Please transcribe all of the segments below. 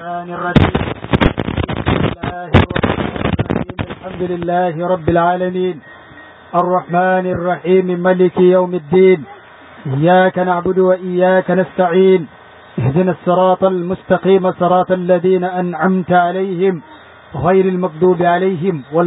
الرحمن الرحيم بسم الله الرحمن الرحيم الحمد لله رب العالمين الرحمن الرحيم ملك يوم الدين إياك نعبد وإياك نستعين اهدنا الصراط المستقيم صراط الذين أنعمت عليهم غير المغضوب عليهم ولا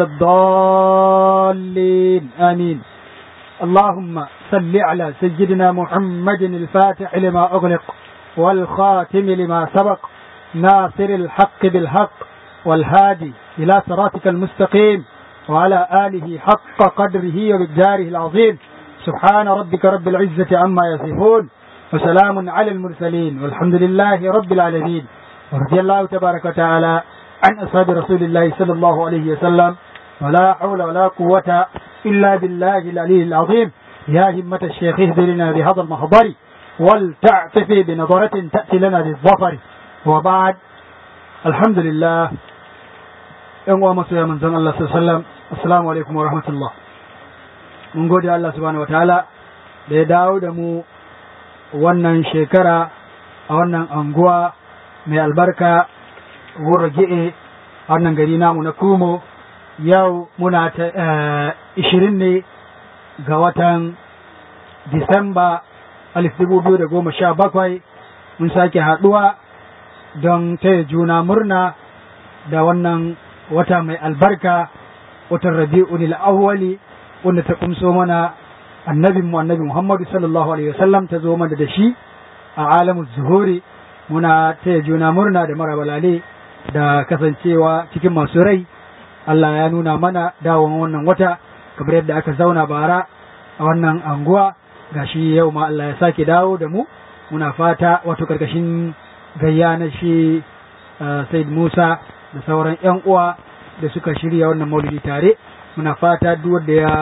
الضالين آمين اللهم صل على سيدنا محمد الفاتح لما أغلق والخاتم لما سبق ناصر الحق بالحق والهادي إلى صراطك المستقيم وعلى آله حق قدره ومقداره العظيم سبحان ربك رب العزة عما يصفون وسلام على المرسلين والحمد لله رب العالمين ورضي الله تبارك وتعالى عن أصحاب رسول الله صلى الله عليه وسلم ولا حول ولا قوة إلا بالله العلي العظيم يا همة الشيخ اهدرنا بهذا المحضر ولتعطفي بنظرة تأتي لنا بالظفر وبعد الحمد لله ‘yan uwa masoya manzon Allah sallam assalamu alaikum wa rahmatullah mun gode Allah subhanahu wa ta'ala da ya dawo da mu wannan shekara a wannan anguwa mai albarka wura gi'e a wannan gari namu na kumo yau muna ta ishirin ne ga watan disamba alif dubu biyu da goma sha bakwai mun sake haɗuwa don taya juna murna da wannan wata mai albarka watan rabi'un awwali wanda ta kumso mana annabin mu annabi Muhammadu sallallahu alaihi wasallam ta zo mana da shi a alamu zuhuri muna taya juna murna da marabalale da kasancewa cikin masu rai Allah ya nuna mana dawon wannan wata kamar yadda aka zauna bara a wannan anguwa gashi yau ma Allah ya sake dawo da mu muna fata wato karkashin gayya na shi Said Musa da sauran 'yan uwa da suka shirya wannan maulidi tare muna fata duk wanda ya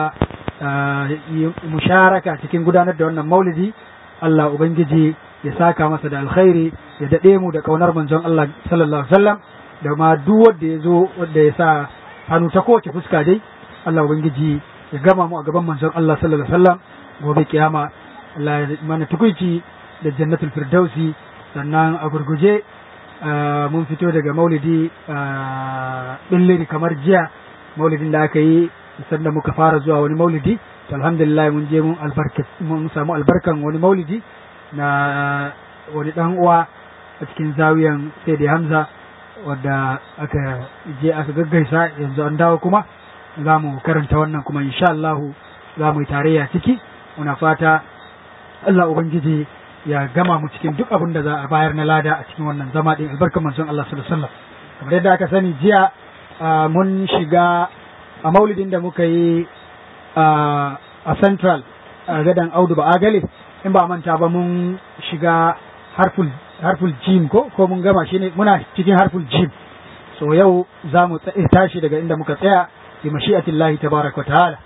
yi musharaka cikin gudanar da wannan maulidi Allah ubangiji ya saka masa da alkhairi ya dade mu da kaunar manzon Allah sallallahu alaihi wasallam da ma duk wanda ya zo wanda ya sa hannu ta kowace fuska dai Allah ubangiji ya gama mu a gaban manzon Allah sallallahu alaihi wasallam gobe kiyama Allah ya mana tukuici da jannatul firdausi sannan a gurguje mun fito daga maulidi billiri kamar jiya maulidin da aka yi sanda muka fara zuwa wani maulidi alhamdulillah mun je mun mun samu albarkan wani maulidi na wani dan uwa a cikin zawiyan sai da hamza wadda aka je aka gaggaisa yanzu an dawo kuma za mu karanta wannan kuma insha Allah za mu yi tarayya ciki muna fata Allah ubangiji ya gama mu cikin duk abin da za a bayar na lada a cikin wannan zama din albarkar manzon Allah sallallahu alaihi wasallam kamar yadda aka sani jiya mun shiga a maulidin da muka yi a central a gadan audu ba agale in ba manta ba mun shiga harful harful jim ko ko mun gama shi ne muna cikin harful jim so yau za mu tashi daga inda muka tsaya bi mashi'atillahi tabaraka wa ta'ala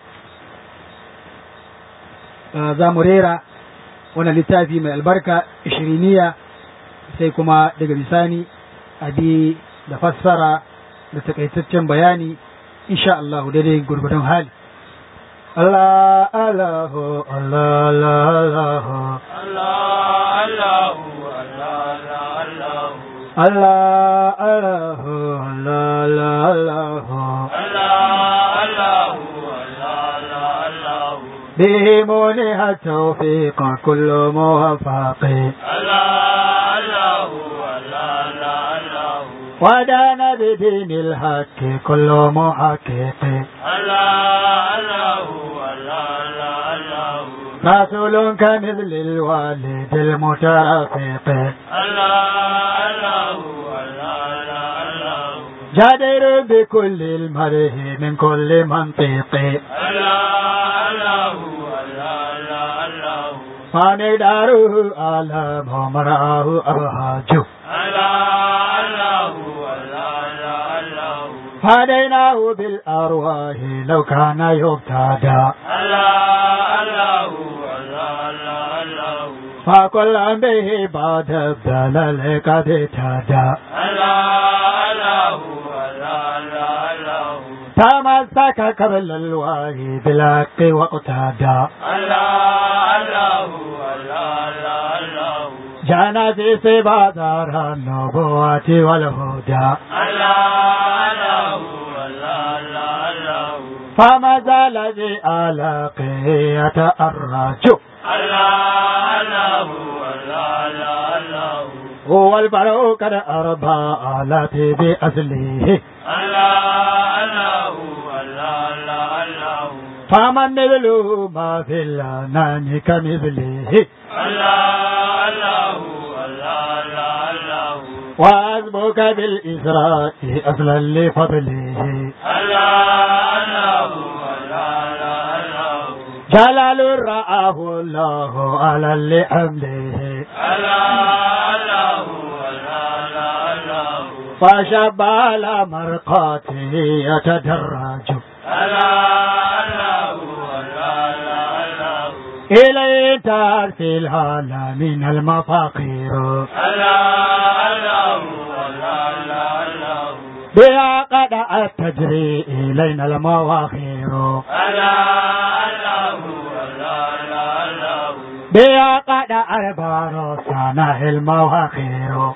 za mu rera wannan littafi mai albarka ishiriniya sai kuma daga bisani abi da fassara da takaitaccen bayani insha Allah daidai gurgudun hali Allah Allah Allah Allah Allah Allah Allah Allah به منح التوفيق كل موفق ودان بدين الحق كل محقق رسول كمثل الوالد المترفق جدير بكل المره من كل منطق فمداره على مراه أبهاج فديناه بالأرواح لو كان يبتدى فكل به بعد الدلال قد اهتدى تمسك قبل الوحي بالحق واقتدى جانا في سبادار النبوة والهدى فما زال ذي آلاقه يتأرج هو البرو قد أربى آلاتي بأصله فمن مثله ما في الأنام كمثله وأسبك بالإسراء أصلا لفضله جلال رآه الله على لحمله فشب على مرقاته يتدرج إليه ترفي الهالة من المفاقير بها قد تجري إلينا المواخير بها قد أربار سنة المواخير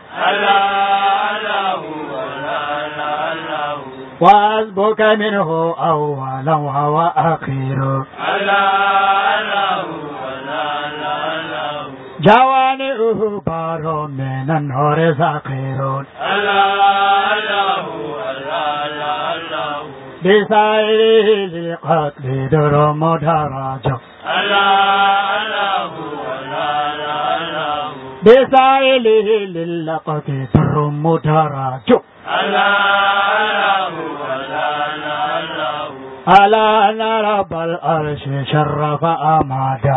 وأسبك منه أولا وأخير جوانئه بار من النور ساقير بسائره للقتل در مدرج بسائله للقتل در مدرج ألا أن رب العرش شرف أمادا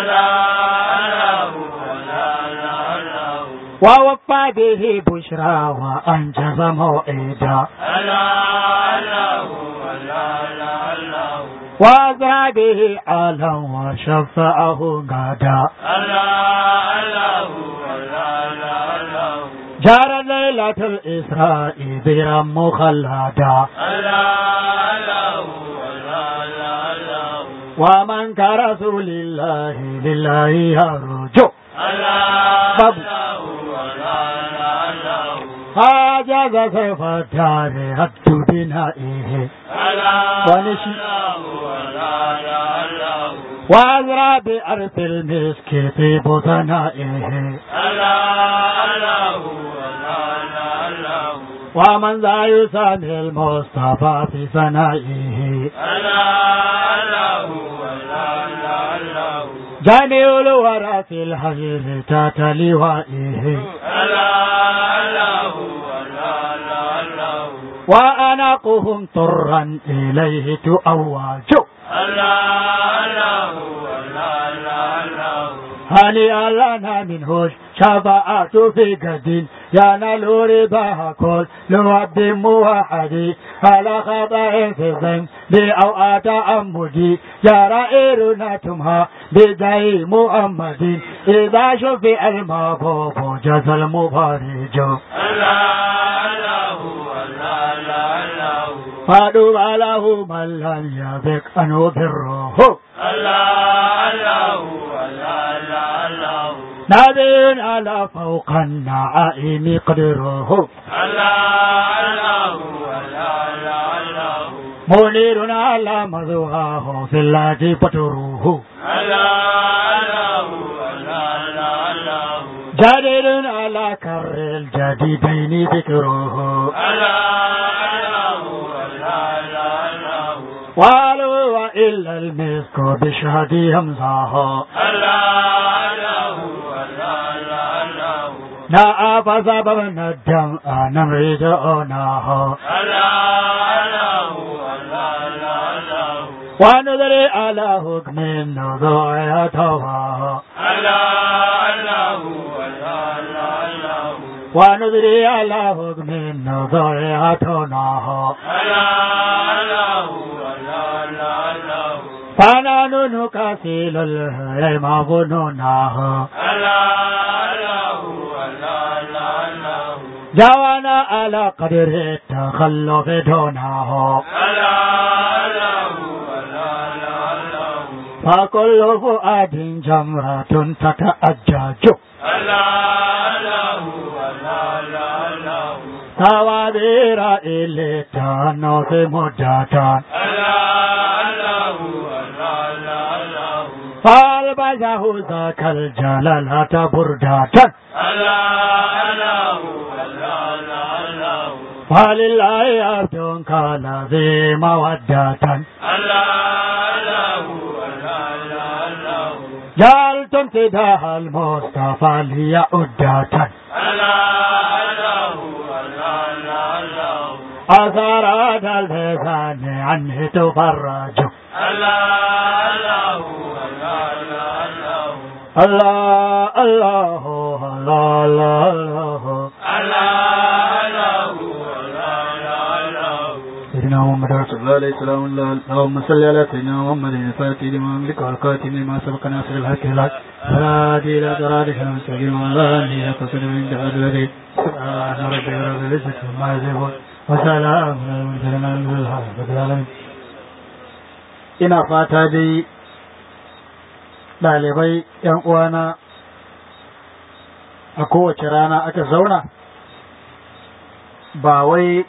ووفى به بشرى وأنجز موعدا وأزرى به عالا وشفعه غدا جار ليلة الإسراء ذرا مخلدا ومن كرسول الله لله يرجو بابو هاجز سيف الدار هد بنائه ونشي وأزرى بأرث المسك في بطنائه ومن ذا يسامي المصطفى في ثنائه جميع الورى في الحجر تات لوائه وأناقهم طرا إليه تؤواج هنيئا لنا منه شفاعة في قد ينال رباها كل لوب موحد على خطأ في الظن أو تأمدي يا رائرنا تمها بداي محمد إذا شفي المغفوف جز المفارج فادوا له من لم يبك أنه بره نبي على فوق النعائم قدره منير على مذواه في الله بطره جديد على كر الجديدين ذكره وقالوا وإلا المسك بشهد همزه نعى فسببنا الدم نمرد أناه وندري على حكم النضوع يتواه وندري على حكم النضوع يتناه فنحن نكسل الهرم ظنوناه جوانا على قدر التخلف دونه فكل فؤاد جمرة تتأجج Tawabira ilita no se mojata. Fal bajahu zakal jalalata burdatan. Falillahi abdun kala zai mawaddatan. جعلتم تداها المصطفى ليعدة أثارات اللسان عنه تفرج الله الله الله الله الله سيدنا محمد رسول الله عليه السلام اللهم صل على سيدنا محمد الفاتح لما أملك والقاتل لما سبق ناصر الحق الحق والهادي إلى صراطك المستقيم وعلى آله قصد من جهاد الذي سبحان ربك رب العزة عما يصفون وسلام على المرسلين الحمد لله رب العالمين ina fata dai ɗalibai ‘yan uwana a kowace rana aka zauna ba wai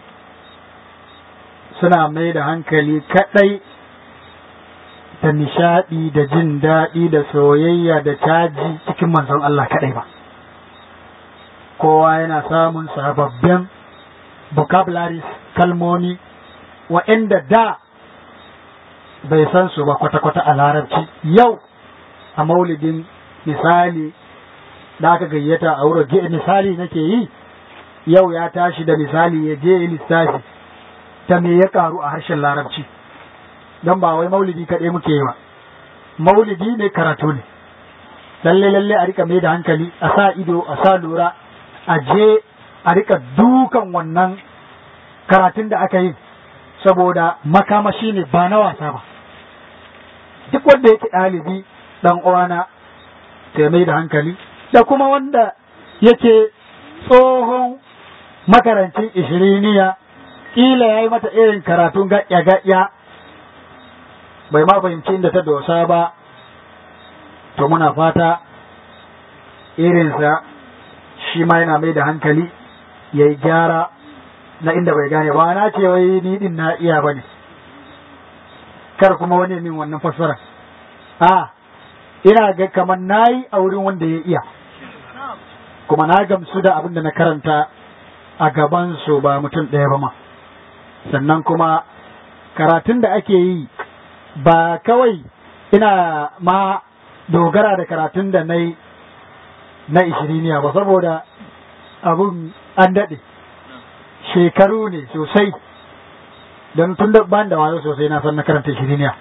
suna mai da hankali kaɗai da nishaɗi da jin daɗi da soyayya da caji cikin manzon Allah kaɗai ba. Kowa yana samun sababbin vocabularies kalmomi wa'inda da bai san su ba kwata-kwata a larabci yau a maulidin misali da aka gayyata a wurin misali nake yi yau ya tashi da misali ya je lissafi ta me ya karu a harshen larabci don ba wai maulidi kaɗai muke yi ba maulidi ne karatu ne lalle lalle a rika mai da hankali a sa ido a sa lura a je a rika dukan wannan karatun da aka yi saboda makamashi ne ba na wasa ba duk wanda yake ɗalibi ɗan uwana ta mai da hankali da kuma wanda yake tsohon makarancin ishiriniya kila ya yi mata irin karatun gaƴya-gaƴya bai ma fahimci inda ta dosa ba to muna fata irinsa shi ma yana mai da hankali ya yi gyara na inda bai gane ba na ce wai ni din na iya ba ne kar kuma wani min wannan fassara a ina ga kamar na yi a wurin wanda ya iya kuma na gamsu da abin da na karanta a gabansu ba mutum ɗaya ba ma sannan kuma karatun da ake yi ba kawai ina ma dogara da karatun da na yi na ishiriniya ba saboda abun an daɗe shekaru ne sosai don tun da ban da wayo sosai na san na karanta ishiriniya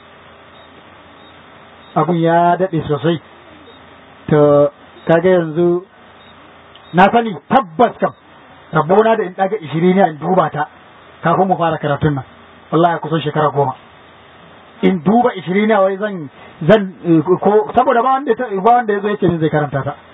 abun ya daɗe sosai to kaga yanzu na sani tabbas kam rabona da in ɗaga ishiriniya in duba ta kafin mu fara karatun nan wallahi kusan shekara goma in duba ishiriniya wai zan zan ko saboda ba wanda ba wanda yazo yake zai karanta ta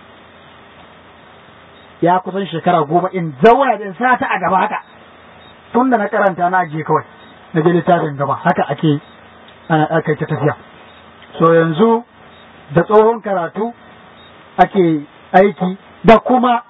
ya kusan shekara goma in zauna da in sa ta a gaba haka tun da na karanta na ajiye kawai na je littafin gaba haka ake ana aka ta tafiya so yanzu da tsohon karatu ake aiki da kuma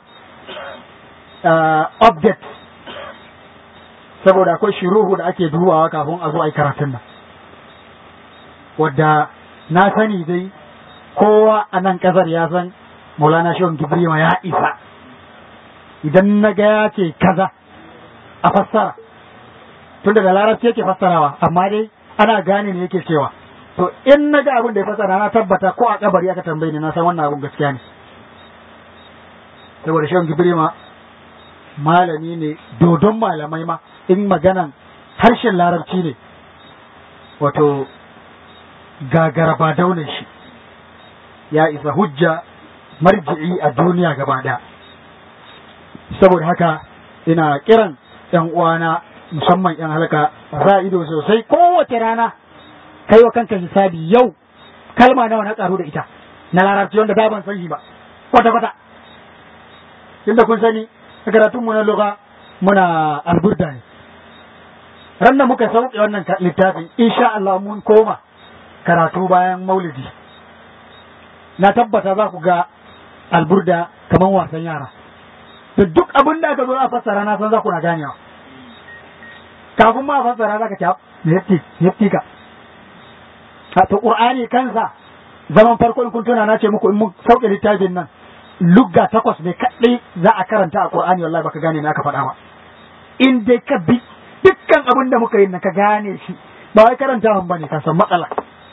update saboda akwai shiruhu da ake dubawa kafin a zo a yi karatun nan wadda na sani dai kowa a nan ƙasar ya san maulana shehun gibrima ya isa idan na ga ya ce kaza a fassara tun da larabci yake fassarawa amma dai ana gane ne yake cewa to in na ga abin da ya fassara na tabbata ko a kabari aka tambaye ni na san wannan abin gaskiya ne saboda shehun gibrima malami ne dodon malamai ma in maganan harshen larabci ne wato gagara ba daunin shi ya isa hujja marji'i a duniya gaba ɗaya saboda haka ina kiran yan uwana musamman yan halka za ido sosai kowace rana kai wa kanka hisabi yau kalma nawa na karu da ita na larabci wanda da ban san shi ba kwata kwata inda kun sani a karatun mu na lugha muna alburda ne ran da muka sauke wannan littafin insha Allah mun koma karatu bayan maulidi na tabbata za ku ga alburda kaman wasan yara da duk abin da aka zo a fassara na san za ku na ganewa kafin ma a fassara za ka ce me yafti yafti ka a to qur'ani kansa zaman farko in kun tuna na ce muku in mun sauke littafin nan lugga takwas ne kadai za a karanta a qur'ani wallahi baka gane me aka faɗa ba in dai ka bi dukkan abin da muka yi na ka gane shi ba wai karanta ba ne ka san matsala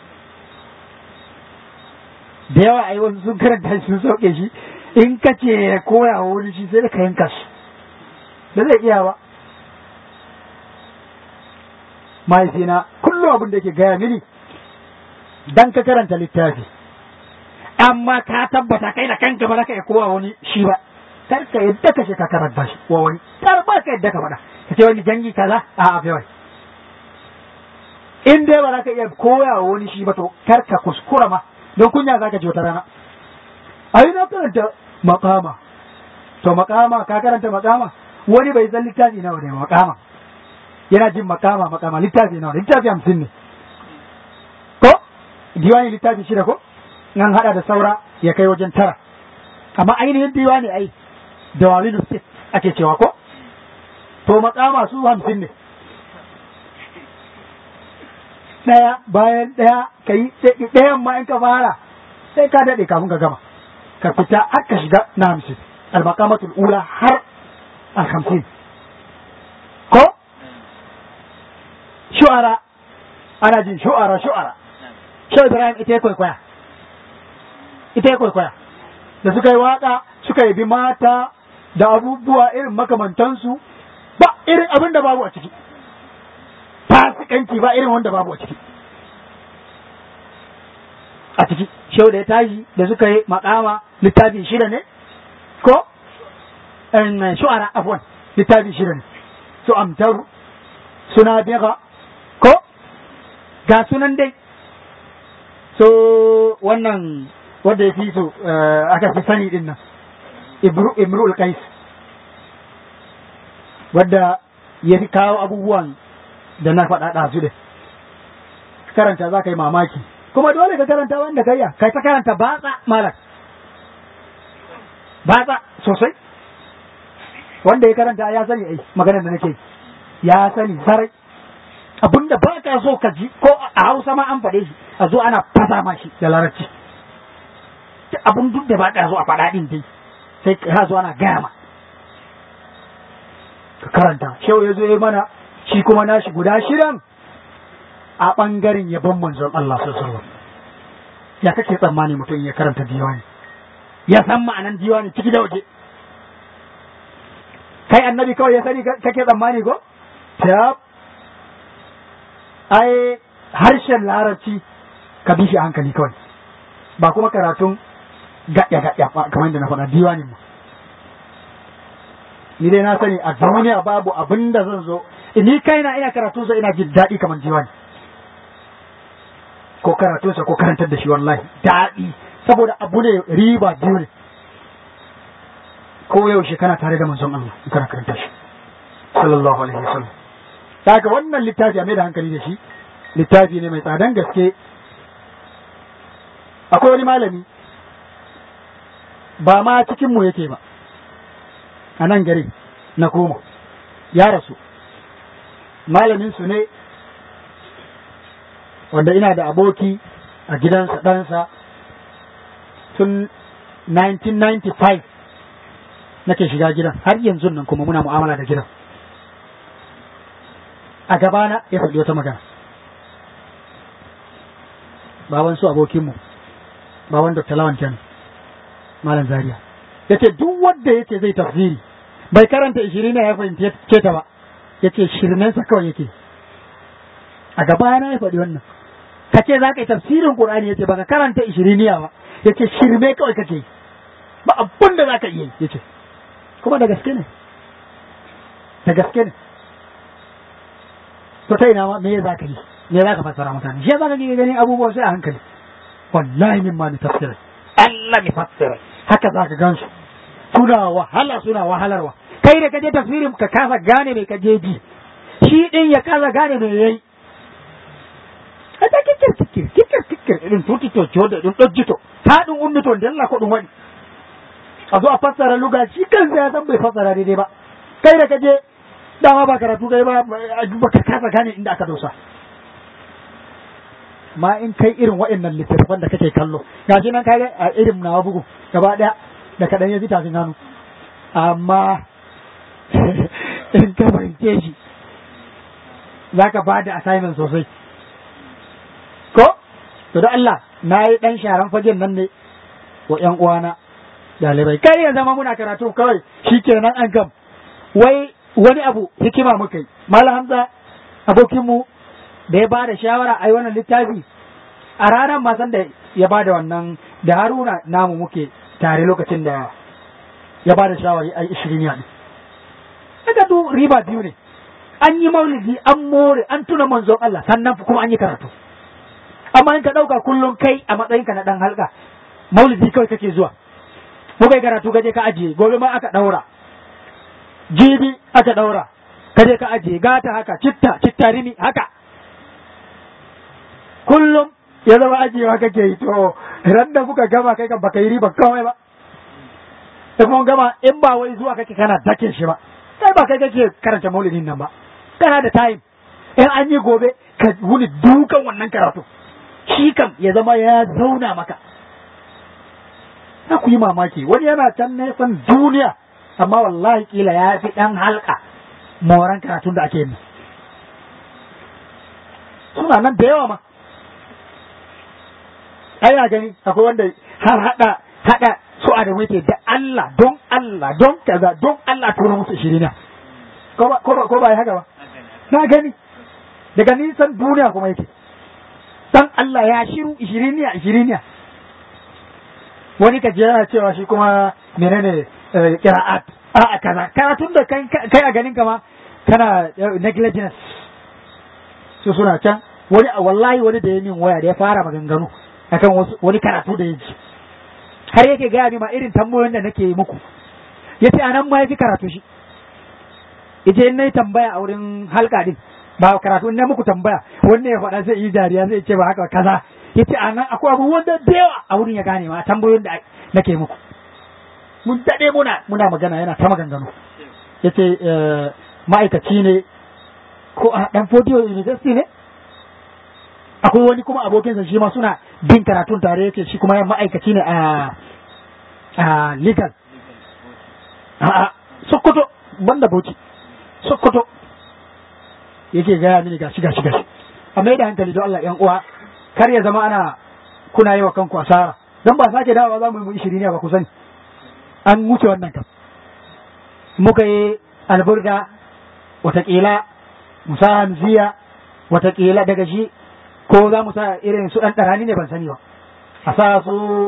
da yawa ai wasu sun karanta shi sun sauke shi in ka ce ya koya wa wani shi sai da ka yanka shi da zai iya ba mahaifina kullum abin da yake gaya mini dan ka karanta littafi amma ka tabbata kai da kanka ba za ka iya kowa wani shi ba kar ka yadda ka ka karanta shi wa wani kar ba ka yadda ka faɗa ka ce wani jangi kaza a a bai in dai ba za ka iya koya wa wani shi ba to kar ka kuskura ma don kunya za ka ji wata rana ai na karanta makama to makama ka karanta makama wani bai san littafi nawa ne makama yana jin makama makama littafi nawa littafi hamsin ne ko diwani littafi shida ko nan hada da saura ya kai wajen tara amma ainihin diwani ai da walidu sit ake cewa ko to makama su hamsin ne ɗaya bayan ɗaya ka yi ɗayan ma in ka fara sai ka daɗe kafin ka gama ka fita har ka shiga na hamsin al-maqamatul ula har al-hamsin ko shu'ara ana jin shu'ara shu'ara Shehu Ibrahim ita ya kwaikwaya ita ya kwaikwaya da suka yi waka suka yi bi mata da abubuwa irin makamantansu ba irin abin da babu a ciki fasikanci ba irin wanda babu a ciki a ciki shehu da ya tashi da suka yi makama littafi shida ne ko shu'ara afwan littafi shida ne su amtaru suna biga ko ga sunan dai so wannan wanda ya fi so aka fi sani din nan imru qais wadda ya fi kawo abubuwan da na faɗa ɗazu da karanta za ka yi mamaki kuma dole ka karanta wanda ka yi kai ta karanta batsa malak batsa sosai wanda ya karanta ya sani ai maganar da nake ya sani sarai abinda ba ka so ka ji ko a hausa ma an faɗe shi a zo ana fasa ma shi da larabci abin duk da ba ka so a faɗa ɗin dai sai ka zo ana gaya ma ka karanta shehu ya zo ya mana shi kuma nashi guda shidan a ɓangaren yabon manzon Allah sallallahu ya kake tsammani mutum ya karanta diwani ya san ma'anan diwani ciki da waje kai annabi kawai ya sani kake tsammani ko tab ai harshen larabci ka bi shi hankali kawai ba kuma karatun gaɗya gaɗya kamar da na faɗa diwanin mu ni dai na sani a duniya babu abin da zan zo ni kaina ina karatu sa ina jin daɗi kamar diwani ko karatu sa ko karantar da shi wallahi daɗi saboda abu ne riba biyu ne ko yaushe kana tare da manzon Allah in kana karanta shi sallallahu alaihi wasallam daga wannan littafi a mai da hankali da shi littafi ne mai tsadan gaske akwai wani malami ba ma cikin mu yake ba a nan gari na koma ya rasu malamin su ne wanda ina da aboki a gidansa ɗansa tun 1995 nake shiga gidan har yanzu nan kuma muna mu'amala da gidan a gabana ya faɗi wata magana baban su abokinmu baban Dr. Lawan kenan malam Zaria yace duk wanda yace zai tafsiri bai karanta ishirin ne ya fahimce ta ba yace shirmensa kawai yake a gabana ya faɗi wannan ka ce za ka yi tafsirin Qur'ani yace baka karanta ishiriniya ba yace shirme kawai kake ba abun da za ka iya yace kuma da gaske ne da gaske ne to ta ina ma me za ka yi me za ka fassara mutane shi za ka ga ganin abubuwa sai a hankali wallahi min ma ni tafsira Allah ni fassira haka za ka gansu suna wahala suna wahalarwa kai da kaje tafsirin ka kasa gane mai kaje ji shi din ya kasa gane mai yayi kada kikir kikir kikir kikir irin tuti to jodo din dojjito ta dun ummito da Allah ko dun wani a zo a fassara luga shi kansa ya san bai fassara daidai ba kai da kaje dama ba karatu kai ba ba ka kasa gane inda aka dosa ma in kai irin waɗannan littattafan da kake kallo ga shi nan kai a irin nawa bugu gaba ɗaya da kaɗan ya ji tafin hannu amma in ka fahimce shi za ka ba da assignment sosai ko to da Allah na yi ɗan sharan fagen nan ne wa ƴan uwana ɗalibai kai ya zama muna karatu kawai shi kenan an gam wai wani abu hikima muka yi malam hamza abokinmu da ya ba da shawara a yi wannan littafi a ranar masan da ya ba da wannan da haruna namu muke tare lokacin da ya ba da shawari a ishirin yaɗi daga du riba biyu ne an yi maulidi an more an tuna manzon Allah sannan kuma an yi karatu amma in ka ɗauka kullum kai a matsayinka na ɗan halka maulidi kawai kake zuwa muka yi karatu gaje ka ajiye gobe ma aka ɗaura jibi aka ɗaura kaje ka ajiye gata haka citta citta rini haka kullum ya zama ajiyewa kake yi to ran da kuka gama kai kan baka yi riba kawai ba da kuma gama in ba wai zuwa kake kana dake shi ba kai ba kai kake karanta maulidin nan ba kana da time in an yi gobe ka wuni dukan wannan karatu shi kam ya zama ya zauna maka na ku yi mamaki wani yana can nesan duniya amma wallahi kila ya fi ɗan halka moran karatun da ake yi suna nan da yawa ma ai gani akwai wanda har hada hada su a da wuce da Allah don Allah don kaza don Allah tura musu shirina ko ba ko ba ko ba haka ba na gani daga nisan duniya kuma yake dan Allah ya shiru ishiriniya ishiriniya wani kaje yana cewa shi kuma menene qira'at a kaza karatun da kai kai a ganin kama kana negligence su suna can wani wallahi wani da ya min waya da ya fara maganganu akan wani karatu da ya ji har yake gaya ni ma irin tambayoyin da nake yi muku ya ce anan ma ya fi karatu shi ya ce in na yi tambaya a wurin halka din ba karatu in na muku tambaya wanda ya faɗa zai yi dariya zai ce ba haka kaza ya ce anan akwai abubuwan da yawa a wurin ya gane ma tambayoyin da nake muku mun daɗe muna muna magana yana ta maganganu ya ce ma'aikaci ne ko a ɗan fodiyo university ne akwai wani kuma abokinsa shi ma suna bin karatun tare yake shi kuma ma'aikaci ne a a legal a sokoto banda bauchi sokoto yake gaya mini gashi gashi gashi a mai da hankali don Allah yan uwa kar ya zama ana kuna yi wa kanku asara don ba sake dawowa za mu yi mu ishiri ne ba ku sani an wuce wannan kam muka yi alburga watakila musa hamziya watakila daga shi ko za mu sa irin su ɗan ɗarani ne ban sani ba a sa su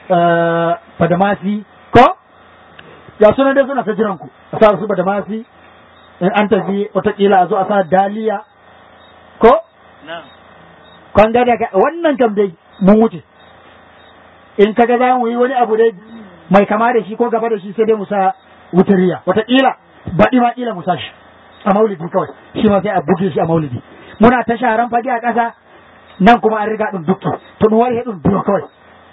badamasi ko ya suna dai suna ta jiran ku a sa su badamasi in an tafi watakila a zo a sa daliya ko kwan daga wannan kam dai mun wuce in kaga za mu yi wani abu dai mai kama da shi ko gaba da shi sai dai mu sa wutariya watakila baɗi ma ƙila mu sa shi a maulidi kawai shi ma sai a buge shi a maulidi muna ta sharan fage a ƙasa nan kuma an riga ɗin dukki to ɗum wari ɗum duro kawai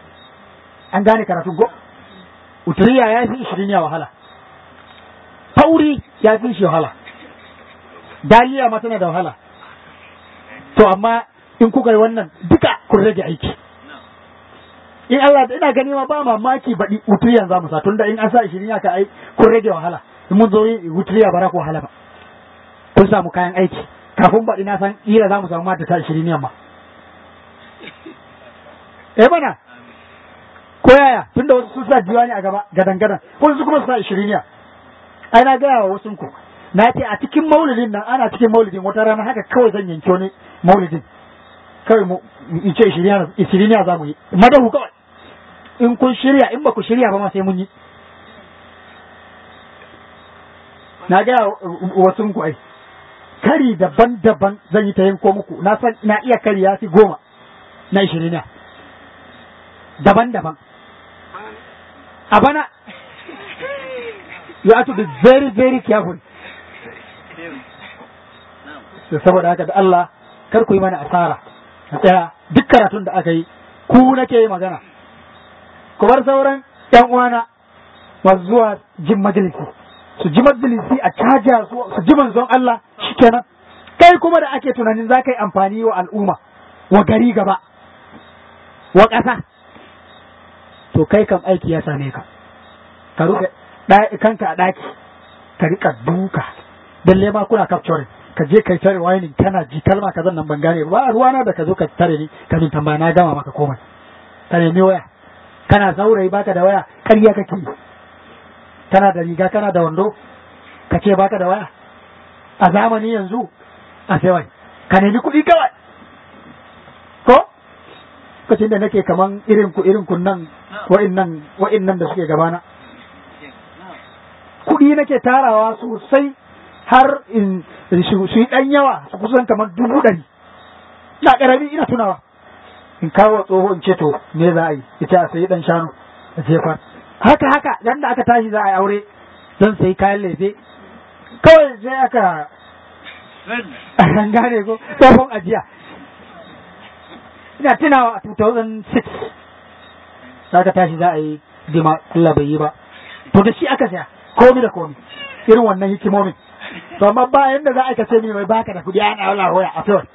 an gane karatu go uturiya ya fi ishirin ya wahala tauri ya fi shi wahala daliya ma tana da wahala to amma in kuka yi wannan duka kun rage aiki in Allah da ina gani ma ba mamaki baɗi uturiyan za mu sa tunda in an sa ishirin ya ka ai kun rage wahala in mun zo yi uturiya ba za ku wahala ba kun samu kayan aiki kafin baɗi na san ƙila za mu samu mata ta ishirin yamma eh mana ko yaya tunda wasu sun sa diwani a gaba gadan gadan wasu kuma su sa ishiriniya ai na gaya wa wasu ku na ce a cikin maulidin nan ana cikin maulidin wata rana haka kawai zan yanke wani maulidin kawai mu in ce ishiriniya za mu yi madahu kawai in kun shirya in ba ku shirya ba ma sai mun yi na gaya wasu ku ai kari daban-daban zan yi ta yanko muku na san na iya kari ya fi goma na ishiriniya daban-daban a bana you have to be very very careful saboda haka da Allah kar ku yi mana asara a tsaya duk karatun da aka yi ku nake yi magana ku bar sauran yan uwana masu zuwa jin majalisi su ji majalisi a caja su su ji manzon Allah shikenan kai kuma da ake tunanin za ka yi amfani wa al'umma wa gari gaba wa ƙasa to kai kam aiki ya same ka ka rufe kanka a ɗaki ka rika duka dalle ma kuna capturing ka je kai tare winin kana ji kalma kazan nan ban gane ba ruwana da ka zo ka tare ni ka min tambaya na gama maka komai ka nemi waya kana saurayi baka da waya ƙarya kake yi kana da riga kana da wando ka ce baka da waya a zamani yanzu a sai wai ka nemi kuɗi kawai ko lokacin da nake kaman irin ku irin kun nan wa'innan wa'innan da suke gabana kuɗi nake tarawa sosai har in su yi ɗan yawa su kusan kamar dubu ɗari na ƙarami ina tunawa in kawo tsoho in ce to me za a yi ita a sayi ɗan shanu a jefar haka haka dan da aka tashi za a yi aure zan sayi kayan lefe kawai sai aka an gane ko tsohon ajiya ina tunawa a 2006 za ka tashi za a yi dima Allah bai yi ba to da shi aka saya komi da komi irin wannan hikimomin to amma ba yanda za a kace ni mai baka da kudi ana wala hoya a fiwar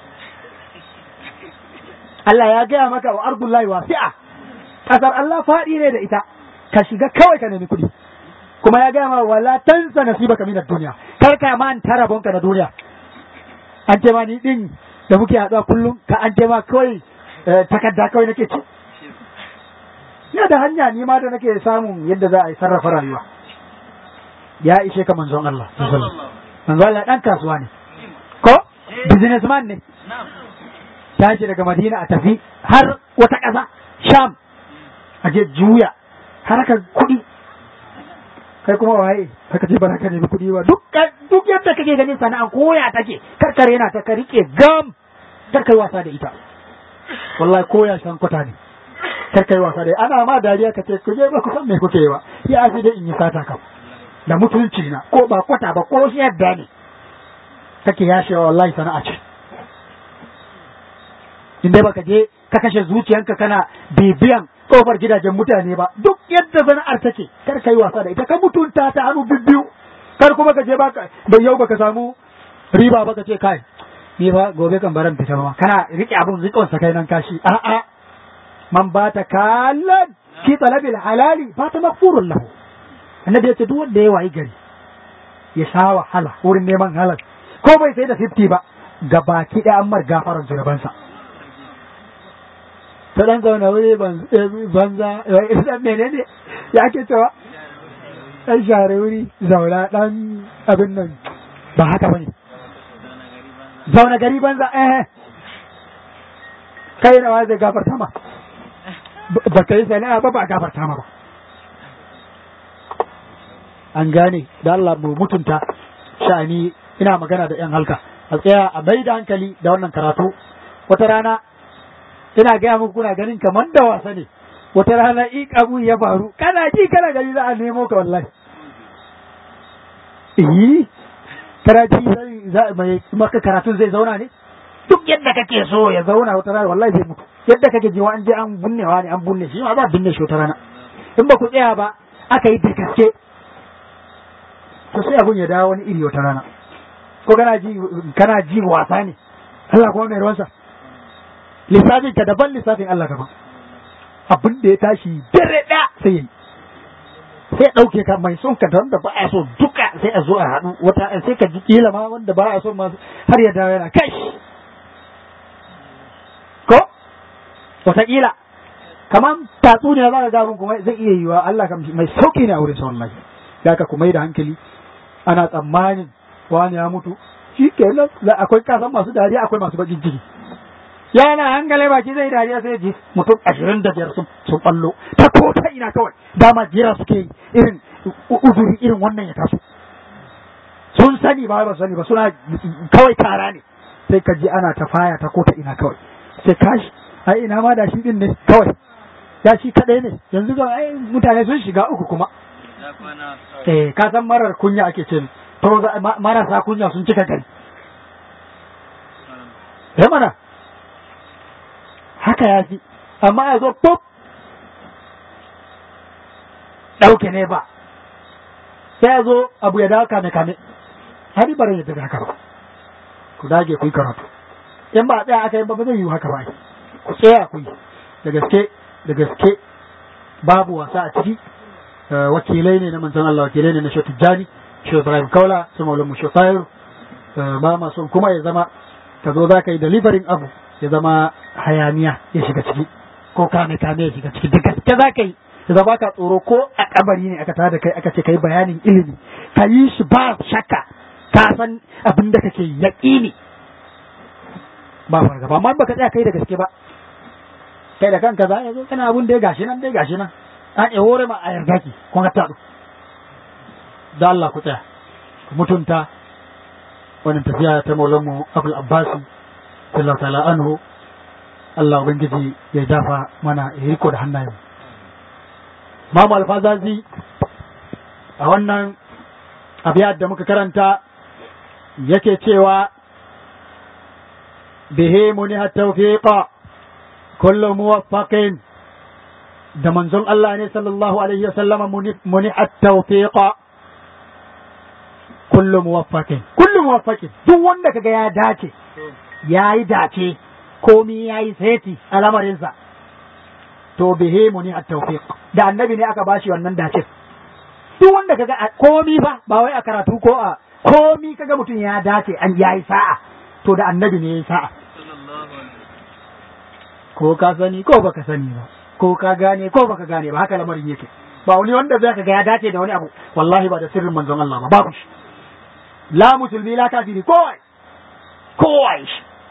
Allah ya gaya maka wa ardullahi wasi'a kasar Allah faɗi ne da ita ka shiga kawai ka nemi kudi kuma ya gaya ma wala tansa nasibaka minad dunya kar ka manta rabonka na duniya an ce ma ni din da muke haɗuwa kullum ka an ce ma kawai takarda kawai nake ci ina da hanya ni ma da nake samun yadda za a yi sarrafa rayuwa ya ishe ka manzon Allah manzon Allah dan kasuwa ne ko businessman ne tashi daga Madina a tafi har wata ƙasa Sham a je juya harkar kuɗi kai kuma waye haka ce ba ka nemi kuɗi ba duk duk yadda kake ganin sana'a koya take karkare yana ta ka rike gam kar kai wasa da ita wallahi koya san kwata ne kar kai wasa da ana ma dariya ka ce ku je ba ku san me kuke yi ba ya fi dai in yi sata kam da mutunci na ko ba kwata ba ko shi yadda ne kake yashewa wallahi sana'a ce in dai baka je ka kashe zuciyanka kana bibiyan kofar gidajen mutane ba duk yadda sana'ar take kar kai wasa da ita ka mutunta ta hannu bibbiyu kar kuma ka je baka da yau baka samu riba baka ce kai ni ba gobe kan baran fita ba kana rike abun rikon sa kai nan kashi a'a man bata kallan fi talabil halali fata maghfurun lahu annabi ya ce duk wanda ya wayi gari ya sha wahala wurin neman halal ko bai sai da 50 ba ga baki ɗaya an mar gafaran zunubansa ta ɗan zaune wuri banza ɗan menene ya ake cewa ɗan share wuri zauna ɗan abin nan ba haka bane zaune gari banza eh kai na zai gafarta ma ba ka yi sana'a ba ba gafarta ma ba an gane da Allah mu mutunta sha'ani ina magana da yan halka a tsaya a bai da hankali da wannan karatu wata rana ina gaya muku kuna ganin kamar da wasa ne wata rana in abu ya faru kana ji kana gani za a nemo ka wallahi yi kana ji sai mai maka karatun zai zauna ne duk yadda kake so ya zauna wata rana wallahi zai mutu yadda kake ji wa an je an bunnewa ne an bunne shi ma ba binne shi wata rana in ba ku tsaya ba aka yi da gaske to sai abun ya dawo wani iri wata rana ko kana ji kana ji wasa ne Allah kuma mai ruwansa lissafin ka daban lissafin Allah daban abin da ya tashi dare ɗaya sai yi sai ɗauke ka mai son ka da wanda ba a so duka sai a zo a haɗu wata sai ka ji kila ma wanda ba a so ma har ya dawo yana kai ko wataƙila kamar tatsuniya za ka ga kuma zai iya yiwa Allah kam mai sauƙi ne a wurin sa wallahi da ka kuma yi da hankali ana tsammanin wani ya mutu shi kenan akwai kasan masu dariya akwai masu bakin ciki yana hankali baki zai dariya sai ji mutum ashirin da biyar sun ballo ta ko ta ina kawai dama jira suke irin uzuri irin wannan ya taso sun sani ba ba sani ba suna kawai kara ne sai ka ji ana ta faya ta ko ta ina kawai sai kashi ai ina ma da shi din ne kawai ya shi kadai ne yanzu ga ai mutane sun shiga uku kuma eh ka san marar kunya ake ce to marasa kunya sun cika gari eh mana haka ya fi amma ya zo pop ɗauke ne ba sai ya zo abu ya dawo kame kame hari bare ya daga haka ba ku dage ku yi karatu in ba a tsaya aka yi ba ba zai yi haka ba ku tsaya ku yi da gaske da gaske babu wasa a ciki wakilai ne na manzon Allah wakilai ne na Shehu Tijjani Shehu Ibrahim Kaula su Maulana mu Shehu Tayyib ba ma son kuma ya zama ka zo za ka yi delivering abu ya zama hayaniya ya shiga ciki ko kame kame ya shiga ciki da gaske za ka yi ya zama ka tsoro ko a kabari ne aka tada kai aka ce ka yi bayanin ilimi ka yi shi ba shakka ka san abin da kake yaƙini ba fargaba amma baka tsaya kai da gaske ba kai da kanka za ya zo kana abun da ya gashi nan dai gashi nan an ya hore ma a yarda ki kun ga taɗu da Allah ku tsaya ku mutunta wannan tafiya ta maulan mu Abdul Abbas sallallahu ta'ala anhu Allah ubangiji ya dafa mana ya riko da hannayen Mamu Alfazazi a wannan abiyar da muka karanta yake cewa bihi muniha tawfiqa kullu muwaffaqin da manzon Allah ne sallallahu alaihi wa sallama muniha tawfiqa kullu muwaffaqin kullu muwaffaqin duk wanda kaga ya dace yayi dace komi yayi seti a lamarinsa to bihi muniha tawfiq da annabi ne aka bashi wannan dace duk wanda kaga komi fa ba wai a karatu ko a komi kaga mutum ya dace an yayi sa'a to da annabi ne yayi sa'a ko ka sani ko baka sani ba ko ka gane ko baka gane ba haka lamarin yake ba wani wanda zai kaga ya dace da wani abu wallahi ba da sirrin manzon Allah ba babu shi la musulmi la kafiri kowai kowai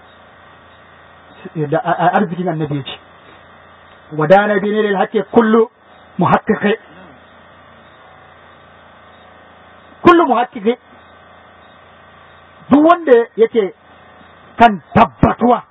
shi da arzikin annabi ya ce wadana bi ne lil haqqi kullu muhaqqiqi kullu muhaqqiqi duk wanda yake kan tabbatuwa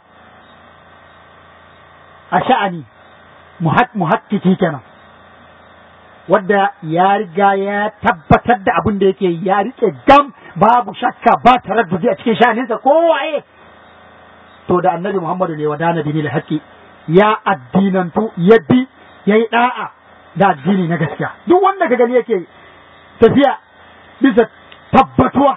a sha'ani muhakkiki kenan wadda ya riga ya tabbatar da abin da yake ya rike gam babu shakka ba taraddudi a cikin sha'aninsa kowaye to da annabi muhammadu ne wadana bi da haƙƙi ya addinantu ya bi ya yi ɗa'a da addini na gaskiya duk wanda ka gani yake tafiya bisa tabbatuwa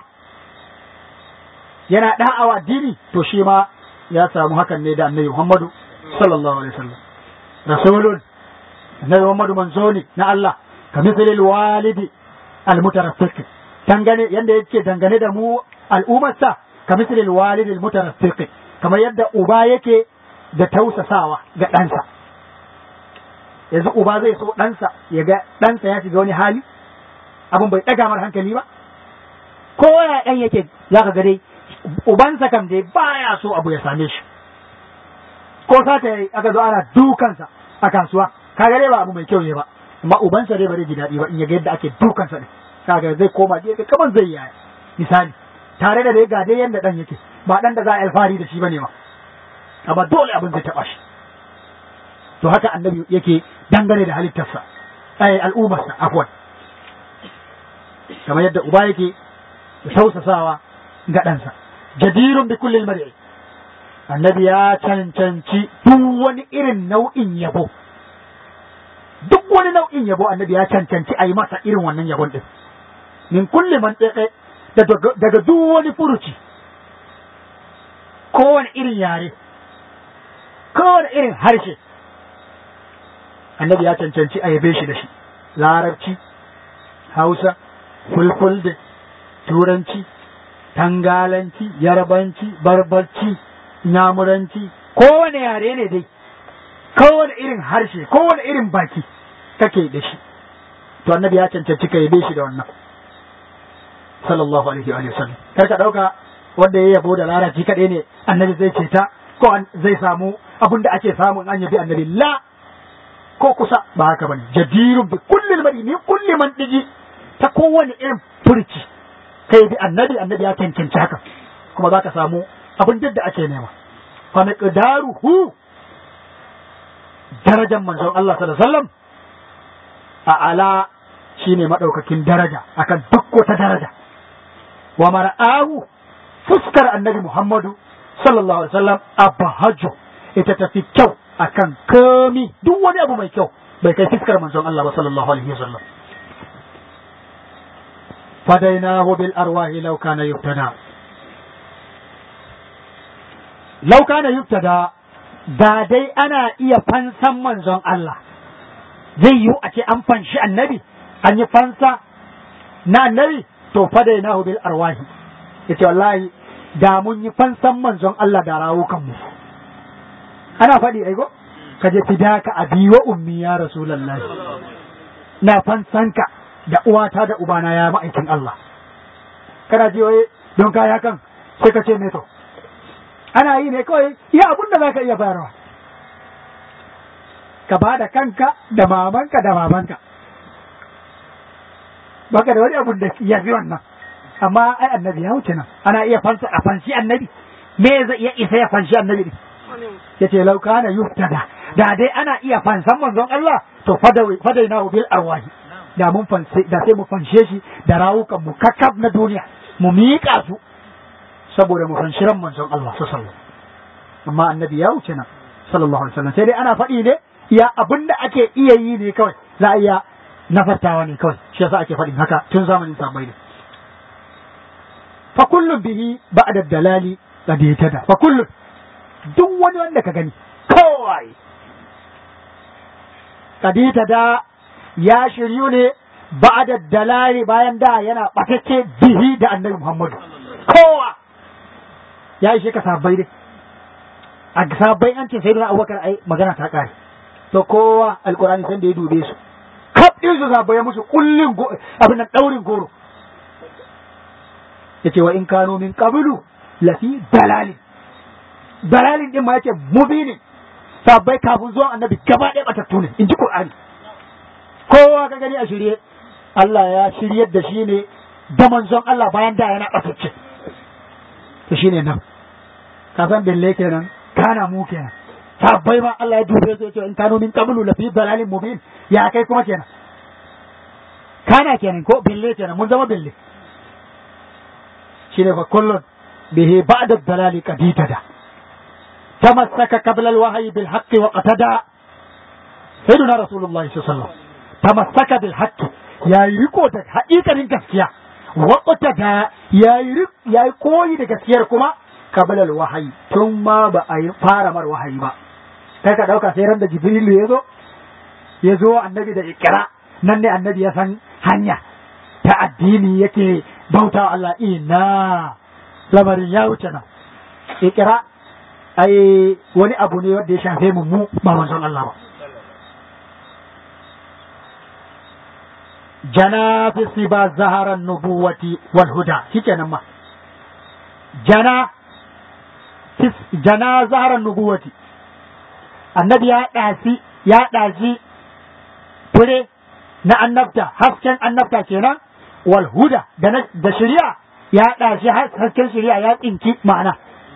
yana da'awa addini to shi ma ya samu hakan ne da annabi Muhammadu sallallahu alaihi wasallam rasulun annabi Muhammadu manzo ne na Allah ka misalil walidi almutaraffiq dangane yanda yake dangane da mu al'ummarsa ka misalil walidi almutaraffiq kamar yadda uba yake da tausasawa ga ɗansa yanzu uba zai so ɗansa ya ga ɗansa ya shiga wani hali abin bai ɗaga mar hankali ba ko ya ɗan yake za ka ga dai ubansa kam dai baya so abu ya same shi ko sata yayi aka zo ana dukansa a kasuwa kaga dai ba abu mai kyau ne ba amma ubansa dai ba zai ji daɗi ba in ya ga yadda ake dukansa ne kaga zai koma gefe kamar zai yaya misali tare da dai ga dai yanda dan yake ba dan da za a alfahari da shi bane ma amma dole abin zai taba shi to haka annabi yake dangane da halittarsa ai al'ummarsa afwan kamar yadda uba yake da tausasawa ga ɗansa jadirun bi kullil mar'i annabi ya cancanci duk wani irin nau'in yabo duk wani nau'in yabo annabi ya cancanci a yi masa irin wannan yabon din min kulli man daga duk wani furuci kowane irin yare kowane irin harshe annabi ya cancanci a yabe shi da shi larabci hausa fulfulde turanci tangalanci yarbanci barbarci nyamuranci kowane yare ne dai kowane irin harshe kowane irin baki kake da shi to annabi ya cancanci ka yabe shi da wannan sallallahu alaihi wa sallam kar ka dauka wanda ya yabo da larabci kadai ne annabi zai ceta ko zai samu abin da ake samu an yabi annabi la ko kusa ba haka bane jadirun bi kulli mari ni kulli man digi ta kowane irin furci kai bi annabi annabi ya cancanci haka kuma za ka samu abin duk da ake nema fa miqdaruhu darajar manzon Allah sallallahu alaihi wasallam a ala shine madaukakin daraja akan duk wata daraja wa mar'ahu fuskar annabi Muhammadu sallallahu alaihi wasallam abahaju ita tafi kyau akan komi duk wani abu mai kyau bai kai fuskar manzon Allah ba sallallahu alaihi wasallam fadainahu bil arwahi law kana yubtada law kana yubtada da dai ana iya fansan manzon Allah zai yiwu a ce an fanshi annabi an yi fansa na annabi to fadainahu bil arwahi yace wallahi da mun yi fansan manzon Allah da rawukan mu ana faɗi ai go ka je fidaka abi wa ummi ya rasulullahi na fansanka da uwata da ubana ya ma'aikin Allah kana ji waye don kaya kan sai ka ce me to ana yi ne kawai iya abun da zaka iya bayarwa ka ba da kanka da mamanka da mamanka baka da wani abun da ya fi wannan amma ai annabi ya wuce nan ana iya fansa a fanshi annabi me zai iya isa ya fanshi annabi ne yace lau kana yuftada da dai ana iya fansan manzon Allah to fadaina bil arwahi da mun fanse da sai mu fanshe shi da rawukan mu kakkab na duniya mu miƙa su saboda mu fanshi ran manzon Allah sallallahu amma annabi ya wuce nan sallallahu alaihi wasallam sai dai ana faɗi ne ya abinda ake iya yi ne kawai za a iya nafartawa ne kawai shi yasa ake faɗin haka tun zamanin sahabbai ne fa kullum bihi ba'da dalali qad yatada fa kullum duk wani wanda ka gani kawai kadita da ya shiryu ne ba da dalali bayan da yana batacce bihi da annabi Muhammadu kowa ya ishe ka sabbai dai a sabbai an ce sai da abubakar ai magana ta kare to kowa alkurani san da ya dube su kaf din su sabbai ya musu kullin abin nan daurin goro yace wa in kano min qablu lafi dalalin dalalin din ma yace mubinin sabbai kafin zuwan annabi gaba ɗaya batattu ne in ji Qur'ani kowa ka gani a shirye Allah ya shiryar da shi ne da manzon Allah bayan da yana batacce to shine nan ka san bille kenan kana mu kenan sabbai ma Allah ya dube su yace in kanu min qablu la fi dalalin mubin ya kai kuma kenan kana kenan ko bille kenan mun zama bille shine fa kullun bihi ba'da dalali qaditada تمسك قبل الوحي بالحق واقتدى سيدنا رسول الله صلى الله عليه وسلم تمسك بالحق يا يريكو da haƙiƙanin gaskiya waqtada ya yi ya yi koyi da gaskiyar kuma qabla alwahyi tun ma ba a yi fara mar wahayi ba kai ka dauka sai ran da jibril ya zo ya zo annabi da ikra nan ne annabi ya san hanya ta addini yake bauta Allah ina lamarin ya wuce nan ikra ai wani abu ne wanda ya shafe mu mu ba manzon Allah ba jana fi siba zaharan nubuwati wal huda shikenan ma jana jana zaharan nubuwati annabi ya ɗasi ya ɗaji fure na annabta hasken annabta kenan wal huda da shari'a ya ɗashi hasken shari'a ya tsinki ma'ana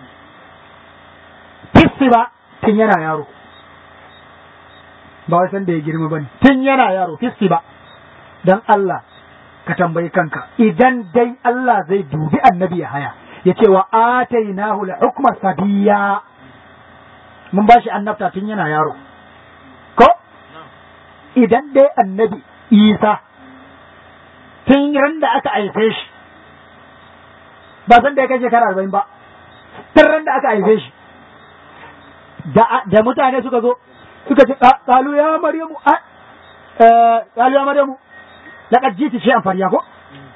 fissi ba tun yana yaro ba wasan da ya girma ba ne tun yana yaro fissi ba don Allah ka tambayi kanka idan dai Allah zai dubi annabi ya haya ya ce wa atainahu al-hukma sabiya mun ba shi annabta tun yana yaro ko idan dai annabi Isa tun ran da aka haife shi ba san da ya kai shekara arba'in ba tun ran da aka haife shi da mutane suka zo suka ce kalu ya maryamu kalu ya maryamu laqad jiti shay'an fariya ko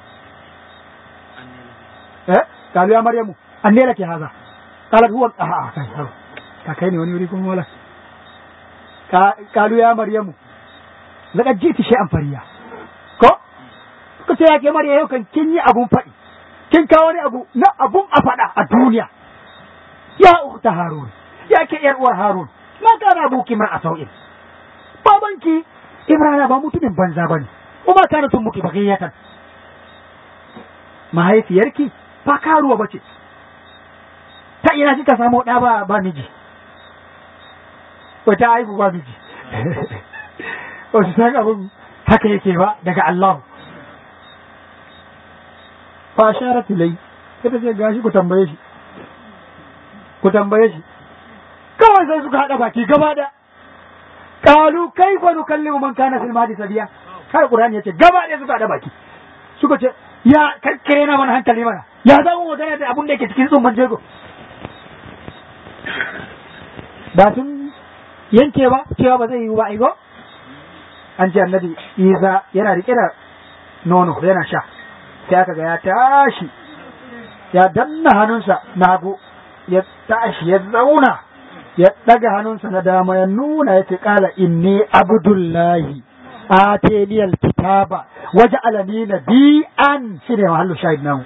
eh kalu ya maryamu anne laki haza qalat huwa a kai ka kai ne wani wuri kuma wala kalu ya maryamu laqad jiti shay'an fariya ko suka ce yake marya yau kan kin yi abun faɗi kin kawo wani abu na abun a faɗa a duniya ya ukhta harun ya ke yar uwar Harun ma kana buki mar asau'in babanki Ibrahim ba mutumin banza bane kuma kana tun muki bagiyatan mahaifiyarki ba karuwa bace ta ina kika samu da ba ba miji wata haihu ba miji wasu san abin haka yake ba daga Allah fa sharat ilai sai ta ce gashi ku tambaye shi ku tambaye shi kawai sai suka haɗa baki gaba da kalu kai fa nukallimu man kana fil madi sabiya kai qur'ani yace gaba da suka haɗa baki suka ce ya kakkare na mana hankali mana ya za mu magana da abun da yake cikin tsumman jego ba sun yanke ba cewa ba zai yi ba aigo an ce annabi isa yana rike da nono yana sha sai aka ga ya tashi ya danna hannunsa na hagu ya tashi ya zauna ya daga hannunsa na dama ya nuna ya ce kala inni abdullahi ateniyal kitaba waje alani nabi'an shi ne mahallu shahid namu